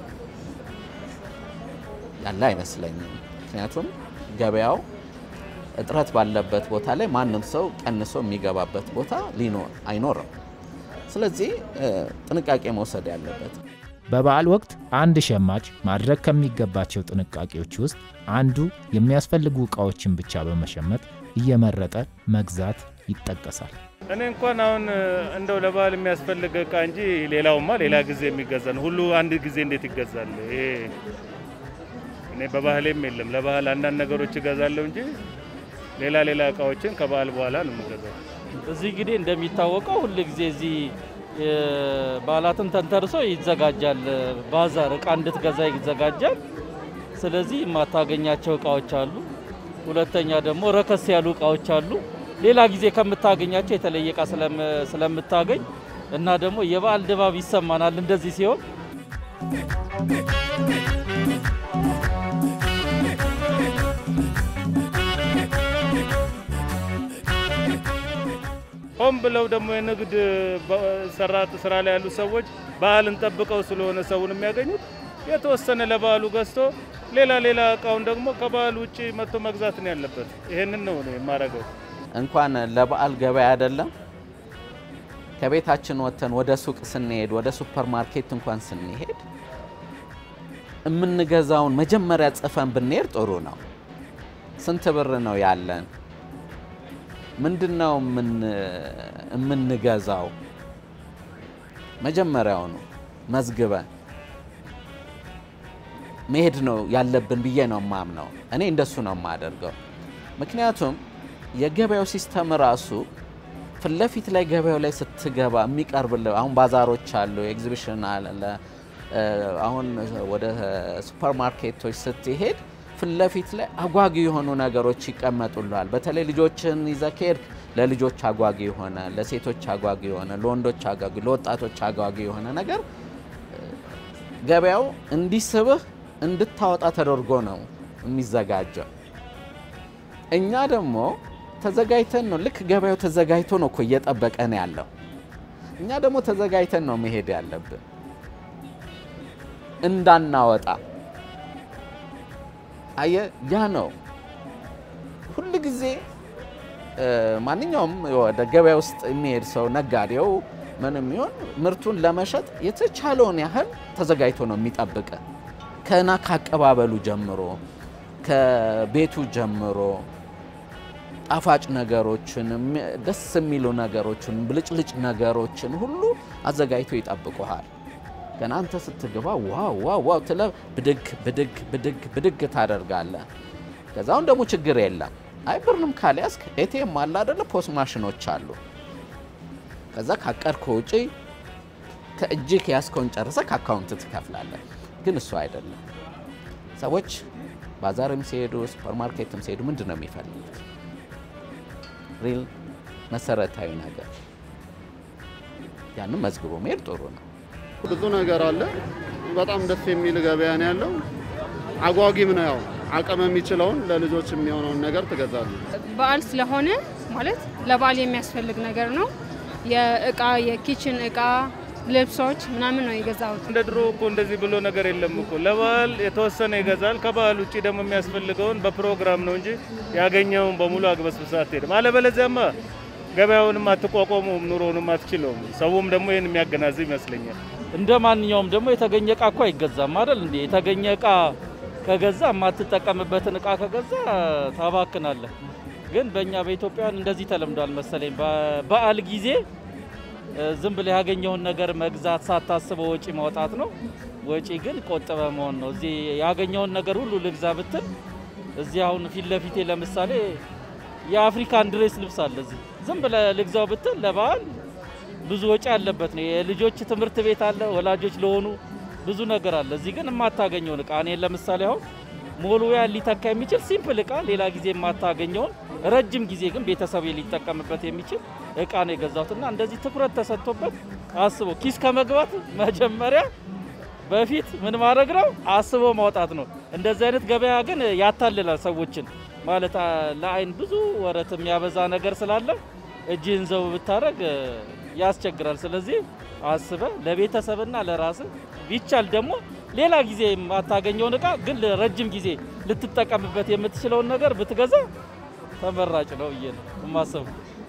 Speaker 15: ያለ አይመስለኝም። ምክንያቱም ገበያው እጥረት ባለበት ቦታ ላይ ማንም ሰው ቀንሶ የሚገባበት ቦታ ሊኖር አይኖርም። ስለዚህ ጥንቃቄ መውሰድ ያለበት
Speaker 14: በበዓል ወቅት አንድ ሸማች ማድረግ ከሚገባቸው ጥንቃቄዎች ውስጥ አንዱ የሚያስፈልጉ ዕቃዎችን ብቻ በመሸመት እየመረጠ መግዛት ይጠቀሳል።
Speaker 10: እኔ እንኳን አሁን እንደው ለበዓል የሚያስፈልግ እቃ እንጂ ሌላውማ ሌላ ጊዜ የሚገዛ ነው። ሁሉ አንድ ጊዜ እንዴት ይገዛል? ይሄ እኔ በባህሌም የለም። ለባህል አንዳንድ ነገሮች እገዛለሁ እንጂ ሌላ ሌላ እቃዎችን ከበዓል በኋላ ነው የምገዛው።
Speaker 16: እዚህ እንግዲህ እንደሚታወቀው ሁል ጊዜ እዚህ በዓላትን ተንተርሶ ይዘጋጃል። ባዛር እቃ እንድትገዛ ይዘጋጃል። ስለዚህ የማታገኛቸው እቃዎች አሉ። ሁለተኛ ደግሞ ረከስ ያሉ እቃዎች አሉ። ሌላ ጊዜ ከምታገኛቸው የተለየ እቃ ስለምታገኝ እና ደግሞ የበዓል ድባብ ይሰማናል እንደዚህ ሲሆን
Speaker 10: ሆን ብለው ደግሞ የንግድ ሰራት ስራ ላይ ያሉ ሰዎች በዓልን ጠብቀው ስለሆነ ሰውን የሚያገኙት የተወሰነ ለበዓሉ ገዝቶ ሌላ ሌላ እቃውን ደግሞ ከበዓል ውጭ መጥቶ መግዛት ነው ያለበት። ይሄንን ነው ነው የማደርገው።
Speaker 15: እንኳን ለበዓል ገበያ አይደለም ከቤታችን ወጥተን ወደ ሱቅ ስንሄድ ወደ ሱፐር ማርኬት እንኳን ስንሄድ የምንገዛውን መጀመሪያ ጽፈን ብንሄድ ጥሩ ነው። ስንት ብር ነው ያለን? ምንድን ነው የምንገዛው? መጀመሪያውኑ መዝግበን መሄድ ነው ያለብን ብዬ ነው የማምነው። እኔ እንደሱ ነው የማደርገው። ምክንያቱም የገበያው ሲስተም ራሱ ፊት ለፊት ላይ ገበያው ላይ ስትገባ የሚቀርብልህ አሁን ባዛሮች አሉ፣ ኤግዚቢሽን አለ። አሁን ወደ ሱፐር ማርኬቶች ስትሄድ ፊት ለፊት ላይ አጓጊ የሆኑ ነገሮች ይቀመጡልሃል። በተለይ ልጆችን ይዘህ ከሄድክ ለልጆች አጓጊ የሆነ ለሴቶች አጓጊ የሆነ ለወንዶች አጓጊ ለወጣቶች አጓጊ የሆነ ነገር ገበያው እንዲስብህ እንድታወጣ ተደርጎ ነው የሚዘጋጀው። እኛ ደግሞ ተዘጋጅተን ነው ልክ ገበያው ተዘጋጅቶ ነው እኮ እየጠበቀን ያለው። እኛ ደግሞ ተዘጋጅተን ነው መሄድ ያለብን እንዳናወጣ። አየ ያ ነው ሁል ጊዜ ማንኛውም ወደ ገበያ ውስጥ የሚሄድ ሰው ነጋዴው ምንም ይሆን ምርቱን ለመሸጥ የተቻለውን ያህል ተዘጋጅቶ ነው የሚጠብቀ ከና ካቀባበሉ ጀምሮ ከቤቱ ጀምሮ ጣፋጭ ነገሮችን ደስ የሚሉ ነገሮችን ብልጭልጭ ነገሮችን ሁሉ አዘጋጅቶ ይጠብቁሃል። ገና አንተ ስትገባ ዋው ዋው ዋው ትለ ብድግ ብድግ ብድግ ብድግ ታደርጋለህ። ከዛውን ደግሞ ችግር የለም። አይ ብርንም ካልያዝክ ኤቲኤም አለ አይደለ? ፖስ ማሽኖች አሉ። ከዛ ካቀድከው ውጪ ከእጅህ ከያዝከውን ጨርሰ ከአካውንት ትከፍላለህ። ግን እሱ አይደለም። ሰዎች ባዛርም ሲሄዱ ሱፐርማርኬትም ሲሄዱ ምንድን ነው የሚፈልጉት? ሪል መሰረታዊ ነገር ያንም መዝግቦ መሄድ ጥሩ ነው።
Speaker 17: ብዙ ነገር አለ። በጣም ደስ የሚል ገበያ ነው ያለው። አጓጊም ነው። ያው አቅም የሚችለውን ለልጆች የሚሆነውን ነገር ትገዛሉ።
Speaker 18: በዓል ስለሆነ ማለት ለበዓል የሚያስፈልግ ነገር ነው። የእቃ የኪችን እቃ ልብሶች ምናምን ነው የገዛሁት።
Speaker 10: እንደ ድሮ እኮ እንደዚህ ብሎ ነገር የለም እኮ። ለበዓል የተወሰነ ይገዛል። ከበዓል ውጭ ደግሞ የሚያስፈልገውን በፕሮግራም ነው እንጂ ያገኘውን በሙሉ አግበስብሳ አትሄድም። አለበለዚያማ ገበያውንም አትቋቋመውም፣ ኑሮውንም አትችለውም። ሰውም ደግሞ ይህን የሚያገናዝብ ይመስለኛል።
Speaker 16: እንደ ማንኛውም ደግሞ የተገኘ እቃ እኮ አይገዛም አይደል እንዴ? የተገኘ እቃ ከገዛ የማትጠቀምበትን እቃ ከገዛ ታባክናለህ። ግን በእኛ በኢትዮጵያውያን እንደዚህ ተለምዷል መሰለኝ። በበዓል ጊዜ ዝም ብለህ ያገኘውን ነገር መግዛት ሳታስበው ወጪ ማውጣት ነው። ወጪ ግን ቆጥበ መሆን ነው። እዚህ ያገኘውን ነገር ሁሉ ልግዛ ብትል እዚህ አሁን ፊት ለፊቴ ለምሳሌ የአፍሪካን ድሬስ ልብስ አለ። እዚህ ዝም ብለህ ልግዛው ብትል ለበዓል ብዙ ወጪ ያለበት ነው። የልጆች ትምህርት ቤት አለ፣ ወላጆች ለሆኑ ብዙ ነገር አለ። እዚህ ግን የማታገኘውን እቃ እኔ ለምሳሌ አሁን ሞልዌያ ሊተካ የሚችል ሲምፕል እቃ ሌላ ጊዜ የማታገኘውን ረጅም ጊዜ ግን ቤተሰብ ሊጠቀምበት የሚችል እቃ ነው የገዛሁትና እንደዚህ ትኩረት ተሰጥቶበት አስቦ ኪስ ከመግባት መጀመሪያ በፊት ምን ማድረግ ነው አስቦ ማውጣት ነው። እንደዚህ አይነት ገበያ ግን ያታልላል ሰዎችን ማለት ለአይን ብዙ ወረት የሚያበዛ ነገር ስላለ እጅህን ዘው ብታደረግ ያስቸግራል። ስለዚህ አስበ ለቤተሰብና ለራስ ቢቻል ደግሞ ሌላ ጊዜ የማታገኘውን እቃ ግን ረጅም ጊዜ ልትጠቀምበት የምትችለውን ነገር ብትገዛ ተመራጭ ነው ብዬ ነው የማስበው።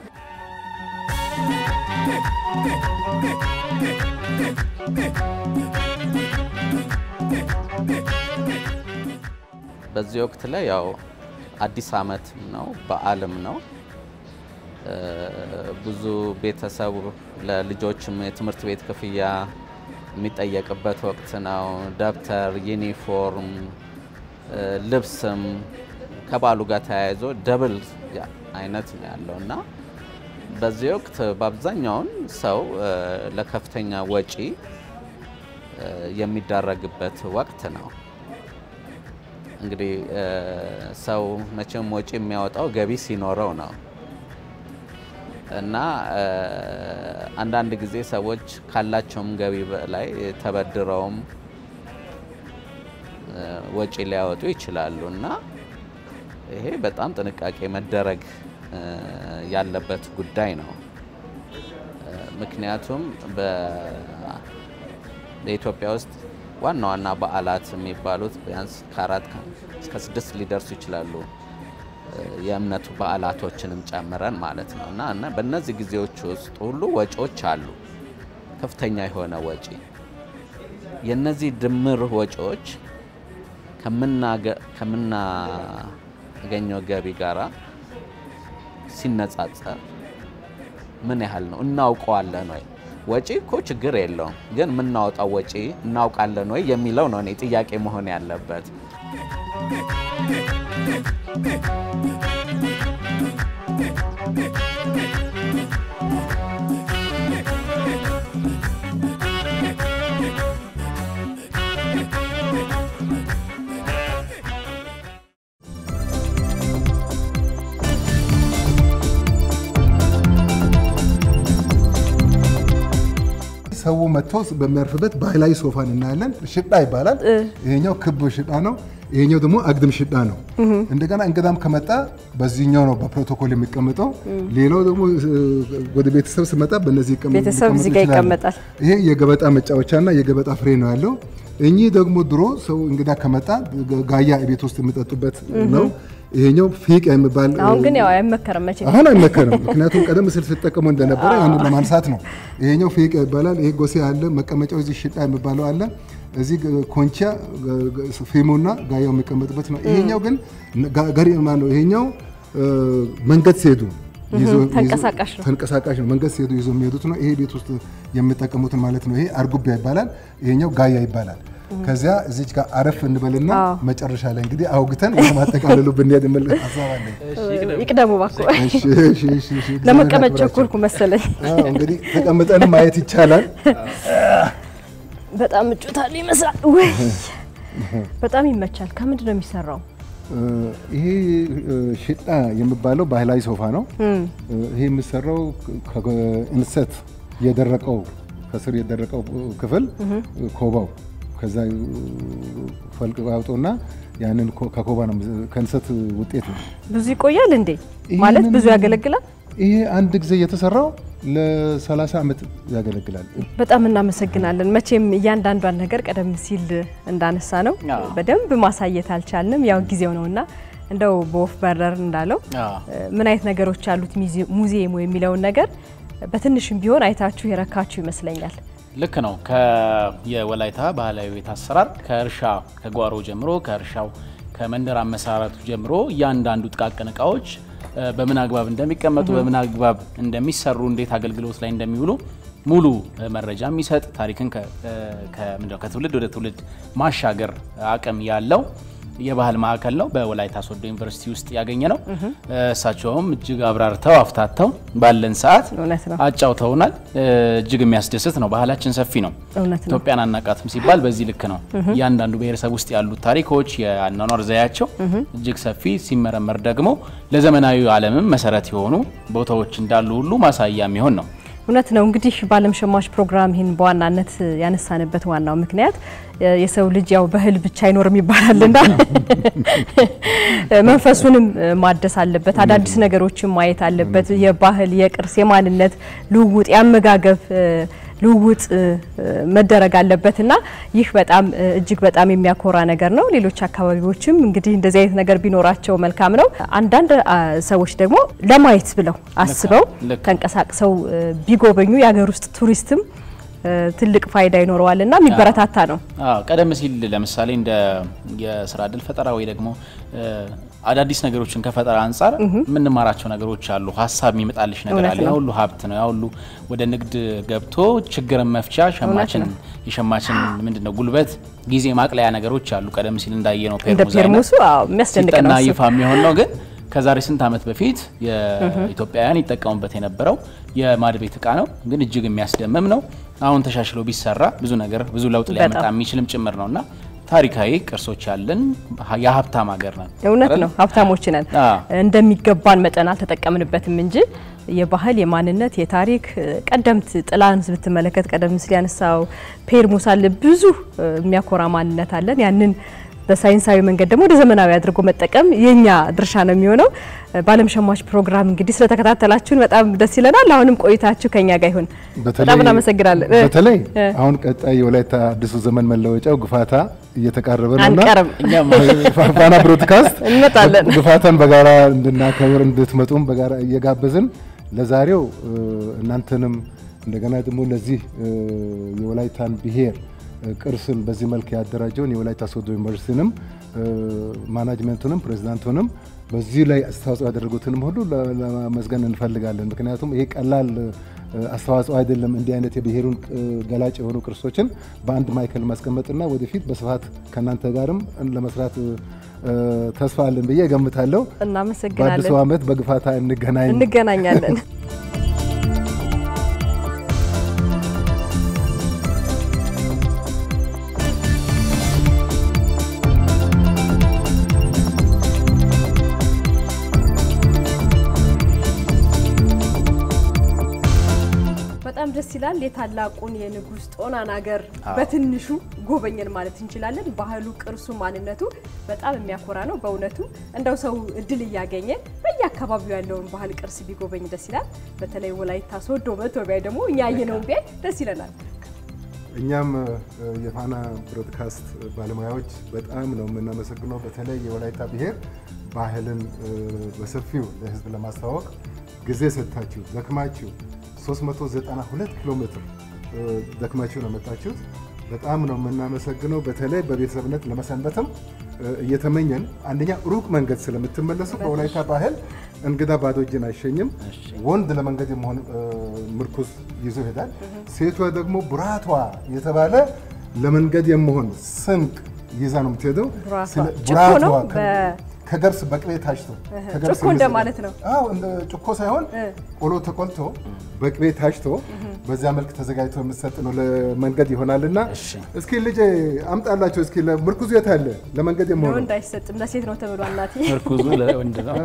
Speaker 15: በዚህ ወቅት ላይ ያው አዲስ ዓመት ነው፣ በዓልም ነው። ብዙ ቤተሰቡ ለልጆችም የትምህርት ቤት ክፍያ የሚጠየቅበት ወቅት ነው። ደብተር፣ ዩኒፎርም፣ ልብስም ከበዓሉ ጋር ተያይዞ ደብል አይነት ነው ያለው እና በዚህ ወቅት በአብዛኛውን ሰው ለከፍተኛ ወጪ የሚዳረግበት ወቅት ነው። እንግዲህ ሰው መቼም ወጪ የሚያወጣው ገቢ ሲኖረው ነው እና አንዳንድ ጊዜ ሰዎች ካላቸውም ገቢ በላይ ተበድረውም ወጪ ሊያወጡ ይችላሉ እና ይሄ በጣም ጥንቃቄ መደረግ ያለበት ጉዳይ ነው። ምክንያቱም በኢትዮጵያ ውስጥ ዋና ዋና በዓላት የሚባሉት ቢያንስ ከአራት እስከ ስድስት ሊደርሱ ይችላሉ። የእምነቱ በዓላቶችንም ጨምረን ማለት ነው እና እና በእነዚህ ጊዜዎች ውስጥ ሁሉ ወጪዎች አሉ፣ ከፍተኛ የሆነ ወጪ። የእነዚህ ድምር ወጪዎች ከምናገኘው ገቢ ጋራ ሲነጻጸር ምን ያህል ነው? እናውቀዋለን ወይ? ወጪ እኮ ችግር የለውም፣ ግን የምናወጣው ወጪ እናውቃለን ወይ የሚለው ነው እኔ ጥያቄ መሆን ያለበት።
Speaker 3: ሰው መጥቶ በሚያርፍበት ባህላዊ ሶፋን እናያለን። ሽጣ ይባላል። ይሄኛው ክብ ሽጣ ነው። ይሄኛው ደግሞ አግድም ሽጣ ነው። እንደገና እንግዳም ከመጣ በዚህኛው ነው በፕሮቶኮል የሚቀመጠው። ሌላው ደግሞ ወደ ቤተሰብ ስመጣ በእነዚህ ይቀመጥ
Speaker 2: ቤተሰብ እዚህ ጋር ይቀመጣል።
Speaker 3: ይሄ የገበጣ መጫወቻና የገበጣ ፍሬ ነው ያለው። እኚህ ደግሞ ድሮ ሰው እንግዳ ከመጣ ጋያ ቤት ውስጥ የሚጠጡበት ነው። ይሄኛው ፊቅ የሚባል
Speaker 2: አሁን ግን ያው አይመከርም መቼ
Speaker 3: አሁን አይመከርም። ምክንያቱም ቀደም ሲል ሲጠቀሙ እንደነበረ ያንን ለማንሳት ነው። ይሄኛው ፊቅ ይባላል። ይሄ ጎሴ አለ። መቀመጫው እዚህ ሽጣ የሚባለው አለ። እዚህ ኮንቻ ፊሙና ጋያው የሚቀመጥበት ነው። ይሄኛው ግን ገሪ ነው። ይሄኛው መንገድ ሲሄዱ
Speaker 2: ተንቀሳቃሽ ነው።
Speaker 3: ተንቀሳቃሽ ነው። መንገድ ሲሄዱ ይዞ የሚሄዱት ነው። ይሄ ቤት ውስጥ የሚጠቀሙትን ማለት ነው። ይሄ አርጉቢያ ይባላል። ይሄኛው ጋያ ይባላል። ከዚያ እዚች ጋር አረፍ እንበልና መጨረሻ ላይ እንግዲህ አውግተን ወደ ማጠቃለሉ ብንሄድ የምል ሀሳብ አለኝ።
Speaker 2: ይቅደሙ እባክዎ። ለመቀመጥ ቸኮልኩ መሰለኝ።
Speaker 3: እንግዲህ ተቀምጠን ማየት ይቻላል።
Speaker 2: በጣም ምቾታል ይመስላል። ወይ በጣም ይመቻል። ከምንድን ነው የሚሰራው?
Speaker 3: ይሄ ሽጣ የሚባለው ባህላዊ ሶፋ ነው። ይሄ የሚሰራው ከእንሰት የደረቀው ከስር የደረቀው ክፍል ኮባው ከዛ ፈልቅ አውጦና ያንን ከኮባ ነው ከእንሰት ውጤት ነው።
Speaker 2: ብዙ ይቆያል እንዴ? ማለት ብዙ ያገለግላል?
Speaker 3: ይሄ አንድ ጊዜ የተሰራው ለ30 ዓመት ያገለግላል።
Speaker 2: በጣም እናመሰግናለን። መቼም እያንዳንዷን ነገር ቀደም ሲል እንዳነሳ ነው በደንብ ማሳየት አልቻልንም፣ ያው ጊዜው ነውና እንደው በወፍ በረር እንዳለው ምን አይነት ነገሮች ያሉት ሙዚየሙ የሚለውን ነገር በትንሽም ቢሆን አይታችሁ የረካችሁ ይመስለኛል።
Speaker 1: ልክ ነው። የወላይታ ባህላዊ ቤት አሰራር ከእርሻ ከጓሮ ጀምሮ ከእርሻው ከመንደር አመሰራረቱ ጀምሮ እያንዳንዱ ጥቃቅን እቃዎች በምን አግባብ እንደሚቀመጡ በምን አግባብ እንደሚሰሩ እንዴት አገልግሎት ላይ እንደሚውሉ ሙሉ መረጃ የሚሰጥ ታሪክን ከትውልድ ወደ ትውልድ ማሻገር አቅም ያለው የባህል ማዕከል ነው። በወላይታ ሶዶ ዩኒቨርሲቲ ውስጥ ያገኘ ነው። እሳቸውም እጅግ አብራርተው አፍታተው ባለን ሰዓት አጫውተውናል። እጅግ የሚያስደስት ነው። ባህላችን ሰፊ ነው። ኢትዮጵያን አናቃትም ሲባል በዚህ ልክ ነው። እያንዳንዱ ብሔረሰብ ውስጥ ያሉት ታሪኮች፣ የአኗኗር ዘያቸው እጅግ ሰፊ ሲመረመር ደግሞ ለዘመናዊ ዓለምም መሰረት የሆኑ ቦታዎች እንዳሉ ሁሉ ማሳያ የሚሆን ነው።
Speaker 2: እውነት ነው። እንግዲህ በዓለም ሸማች ፕሮግራም ይህን በዋናነት ያነሳንበት ዋናው ምክንያት የሰው ልጅ ያው ባህል ብቻ አይኖርም ይባላልና መንፈሱንም ማደስ አለበት። አዳዲስ ነገሮችን ማየት አለበት። የባህል የቅርስ፣ የማንነት ልውውጥ፣ የአመጋገብ ልውውጥ መደረግ አለበት እና ይህ በጣም እጅግ በጣም የሚያኮራ ነገር ነው። ሌሎች አካባቢዎችም እንግዲህ እንደዚህ አይነት ነገር ቢኖራቸው መልካም ነው። አንዳንድ ሰዎች ደግሞ ለማየት ብለው አስበው ተንቀሳቅሰው ቢጎበኙ የሀገር ውስጥ ቱሪስትም ትልቅ ፋይዳ ይኖረዋል እና የሚበረታታ ነው።
Speaker 1: ቀደም ሲል ለምሳሌ እንደ የስራ እድል ፈጠራ ወይ ደግሞ አዳዲስ ነገሮችን ከፈጠራ አንጻር የምንማራቸው ነገሮች አሉ። ሀሳብ የሚመጣልሽ ነገር አለ። ያ ሁሉ ሀብት ነው። ያ ሁሉ ወደ ንግድ ገብቶ ችግርን መፍቻ ሸማችን የሸማችን ምንድነው ጉልበት ጊዜ ማቅለያ ነገሮች አሉ። ቀደም ሲል እንዳየ ነው
Speaker 2: ፔርሙሱ የሚያስደንቅ
Speaker 1: ሲጠና
Speaker 2: ነው።
Speaker 1: ይፋ የሚሆን ነው ግን ከዛሬ ስንት ዓመት በፊት የኢትዮጵያውያን ይጠቀሙበት የነበረው የማድ ቤት እቃ ነው። ግን እጅግ የሚያስደምም ነው። አሁን ተሻሽሎ ቢሰራ ብዙ ነገር ብዙ ለውጥ ሊያመጣ የሚችልም ጭምር ነውና ታሪካዊ ቅርሶች ያለን የሀብታም ሀገር ነን።
Speaker 2: እውነት ነው፣ ሀብታሞች ነን። እንደሚገባን መጠን አልተጠቀምንበትም እንጂ የባህል የማንነት የታሪክ ቀደምት ጥላን ብትመለከት ቀደም ሲል ያነሳው ፔርሙስ አለ። ብዙ የሚያኮራ ማንነት አለን። ያንን በሳይንሳዊ መንገድ ደግሞ ወደ ዘመናዊ አድርጎ መጠቀም የኛ ድርሻ ነው የሚሆነው። በዓለም ሸማች ፕሮግራም እንግዲህ ስለተከታተላችሁን በጣም ደስ ይለናል። አሁንም ቆይታችሁ ከኛ ጋር ይሁን። በጣም እናመሰግናለን።
Speaker 3: በተለይ አሁን ቀጣይ የወላይታ አዲሱ ዘመን መለወጫው ግፋታ እየተቃረበ ነውና
Speaker 2: አንቀርም።
Speaker 3: ፋና ብሮድካስት
Speaker 2: እንመጣለን።
Speaker 3: ግፋታን በጋራ እንድናከብር እንድትመጡም በጋራ እየጋበዝን ለዛሬው እናንተንም እንደገና ደግሞ ለዚህ የወላይታን ብሔር ቅርስን በዚህ መልክ ያደራጀውን የወላይታ ሶዶ ዩኒቨርሲቲንም ማናጅመንቱንም ፕሬዚዳንቱንም በዚህ ላይ አስተዋጽኦ ያደረጉትንም ሁሉ ለማመስገን እንፈልጋለን። ምክንያቱም ይሄ ቀላል አስተዋጽኦ አይደለም። እንዲህ አይነት የብሔሩን ገላጭ የሆኑ ቅርሶችን በአንድ ማዕከል ማስቀመጥና ወደፊት በስፋት ከእናንተ ጋርም ለመስራት ተስፋ አለን ብዬ እገምታለሁ።
Speaker 2: እናመሰግናለን።
Speaker 3: በአዲሱ ዓመት በግፋታ እንገናኝ
Speaker 2: እንገናኛለን። በጣም ደስ ይላል። የታላቁን የንጉስ ጦናን ሀገር በትንሹ ጎበኘን ማለት እንችላለን። ባህሉ፣ ቅርሱ፣ ማንነቱ በጣም የሚያኮራ ነው በእውነቱ። እንደው ሰው እድል እያገኘ በየአካባቢው ያለውን ባህል ቅርስ ቢጎበኝ ደስ ይላል። በተለይ ወላይታ ሶዶ መቶ ቢያይ ደግሞ እኛ ያየነውን ቢያይ ደስ ይለናል።
Speaker 3: እኛም የፋና ብሮድካስት ባለሙያዎች በጣም ነው የምናመሰግነው። በተለይ የወላይታ ብሔር ባህልን በሰፊው ለሕዝብ ለማስተዋወቅ ጊዜ ሰጥታችሁ ደክማችሁ 392 ኪሎ ሜትር ደክማችሁ ነው የመጣችሁት። በጣም ነው የምናመሰግነው። በተለይ በቤተሰብነት ለመሰንበትም እየተመኘን አንደኛ ሩቅ መንገድ ስለምትመለሱ በወላይታ ባህል እንግዳ ባዶ እጅን አይሸኝም። ወንድ ለመንገድ የመሆን ምርኩዝ ይዞ ይሄዳል። ሴቷ ደግሞ ቡራቷ የተባለ ለመንገድ የመሆን ስንቅ ይዛ ነው የምትሄደው።
Speaker 2: ቡራቷ
Speaker 3: ከገብስ በቅቤ ታሽቶ
Speaker 2: ጭኮ እንደማለት ነው።
Speaker 3: አዎ እንደ ጭኮ ሳይሆን ቆሎ ተቆልቶ በቅቤ ታሽቶ በዚያ መልክ ተዘጋጅቶ የምትሰጥ ነው። ለመንገድ ይሆናልና እስኪ ልጄ አምጣላቸው እስኪ ምርኩዙ የት አለ? ለመንገድ የመሆኑ
Speaker 2: ለወንድ አይሰጥም ለሴት ነው ተብሏል። እናቴ
Speaker 1: ምርኩዙ ለወንድ ነው።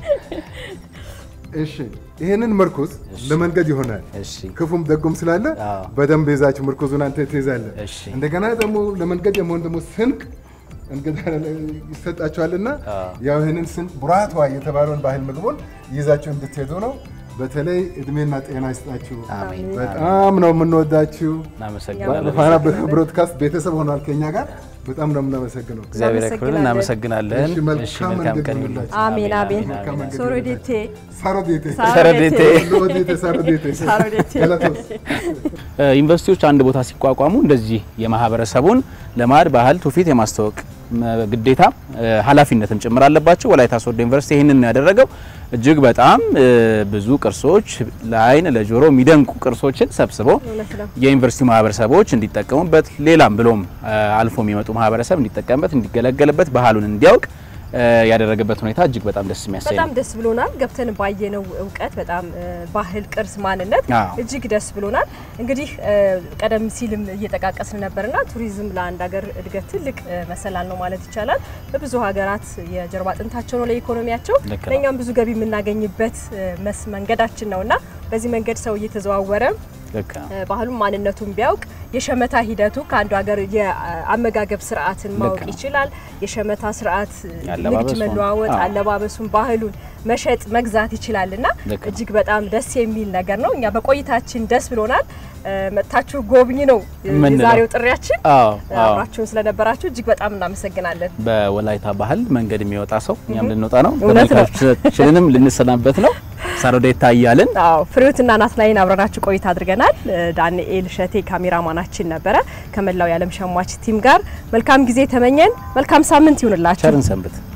Speaker 3: እሺ ይሄንን ምርኩዝ ለመንገድ ይሆናል። ክፉም ደጉም ስላለ በደንብ ይዛችሁ ምርኩዙን አንተ ትይዛለህ። እንደገና ደግሞ ለመንገድ የመሆን ደግሞ ስንቅ እንግዳ ይሰጣችኋልና ያው ይህንን ስንቅ ቡራቷ የተባለውን ባህል ምግቡን ይዛችሁ እንድትሄዱ ነው። በተለይ እድሜና ጤና ይስጣችሁ።
Speaker 1: አሜን።
Speaker 3: በጣም ነው የምንወዳችሁ።
Speaker 1: እናመሰግናለን።
Speaker 3: ፋና ብሮድካስት ቤተሰብ ሆኗል ከኛ ጋር። በጣም ነው የምናመሰግነው።
Speaker 1: እግዚአብሔር ያክብርልን። እናመሰግናለን።
Speaker 3: እሺ፣ መልካም
Speaker 1: መልካም
Speaker 3: መንገድ
Speaker 1: ቀን
Speaker 3: ይሁንላችሁ።
Speaker 2: አሜን አሜን።
Speaker 3: መልካም መንገድ
Speaker 2: ሶሮዴቴ
Speaker 3: ሳሮዴቴ
Speaker 1: ሳሮዴቴ
Speaker 3: ሎዴቴ ሳሮዴቴ
Speaker 2: ሳሮዴቴ
Speaker 3: ገለቶስ
Speaker 1: ዩኒቨርሲቲዎች አንድ ቦታ ሲቋቋሙ እንደዚህ የማህበረሰቡን ልማድ፣ ባህል፣ ትውፊት የማስተዋወቅ መ- ግዴታ እ፣ ኃላፊነትም ጭምር አለባቸው። ወላይታ ሶዶ ዩኒቨርሲቲ ይህንን ነው ያደረገው። እጅግ በጣም እ፣ ብዙ ቅርሶች ለአይን ለጆሮ የሚደንቁ ቅርሶችን ሰብስቦ
Speaker 2: እውነት ነው።
Speaker 1: የዩኒቨርሲቲ ማህበረሰቦች እንዲጠቀሙበት ሌላም ብሎም እ፣ አልፎ የሚመጡ ማህበረሰብ እንዲጠቀምበት እንዲገለገልበት ባህሉን እንዲያውቅ እ፣ ያደረገበት ሁኔታ እጅግ በጣም ደስ የሚያሰኝ
Speaker 2: በጣም
Speaker 1: ነው።
Speaker 2: ደስ ብሎናል። ገብተን ባየነው እውቀት በጣም እ፣ ባህል፣ ቅርስ፣ ማንነት
Speaker 1: አዎ።
Speaker 2: እጅግ ደስ ብሎናል። እንግዲህ እ፣ ቀደም ሲልም እየጠቃቀስን ነበርና ቱሪዝም ለአንድ ሀገር እድገት ትልቅ እ፣ መሰላል ነው ማለት ይቻላል። በብዙ ሀገራት የጀርባ አጥንታቸው ነው ለኢኮኖሚያቸው፣
Speaker 1: ልክ ነው።
Speaker 2: ለእኛም ብዙ ገቢ የምናገኝበት እ፣ መስ መንገዳችን ነውና በዚህ መንገድ ሰው እየተዘዋወረ
Speaker 1: ልክ ነው።
Speaker 2: እ፣ ባህሉን ማንነቱን ቢያውቅ የሸመታ ሂደቱ ከአንዱ ሀገር የአመጋገብ ስርዓትን ማወቅ
Speaker 1: ነው።
Speaker 2: ይችላል። የሸመታ ስርዓት እ፣ ንግድ
Speaker 1: አለባበሱን፣
Speaker 2: መለዋወጥ፣
Speaker 1: አዎ።
Speaker 2: አለባበሱን፣ ባህሉን መሸጥ መግዛት ይችላል እና
Speaker 1: ልክ ነው።
Speaker 2: እጅግ በጣም ደስ የሚል ነገር ነው። እኛ በቆይታችን ደስ ብሎናል። እ፣ መጥታችሁ ጎብኝ ነው እ፣
Speaker 1: ምንለው።
Speaker 2: የዛሬው ጥሪያችን።
Speaker 1: አዎ፣ አዎ።
Speaker 2: አብራችሁን ስለነበራችሁ እጅግ በጣም እናመሰግናለን።
Speaker 1: በወላይታ ባህል መንገድ የሚወጣ ሰው እኛም
Speaker 2: እህ።
Speaker 1: ልንወጣ ነው።
Speaker 2: እውነት ነው።
Speaker 1: ተመልካቾቻችንንም ልንሰናበት ነው። ሳሮዴታ እያልን
Speaker 2: አዎ ፍሬዎትና ናትናኤል አብረናችሁ ቆይታ አድርገናል። እ፣ ዳንኤል ሸቴ ካሜራማናችን ነበረ። ከመላው የዓለም ሸማች ቲም ጋር መልካም ጊዜ ተመኘን። መልካም ሳምንት ይሁንላችሁ።
Speaker 1: ቸርን ሰንብት።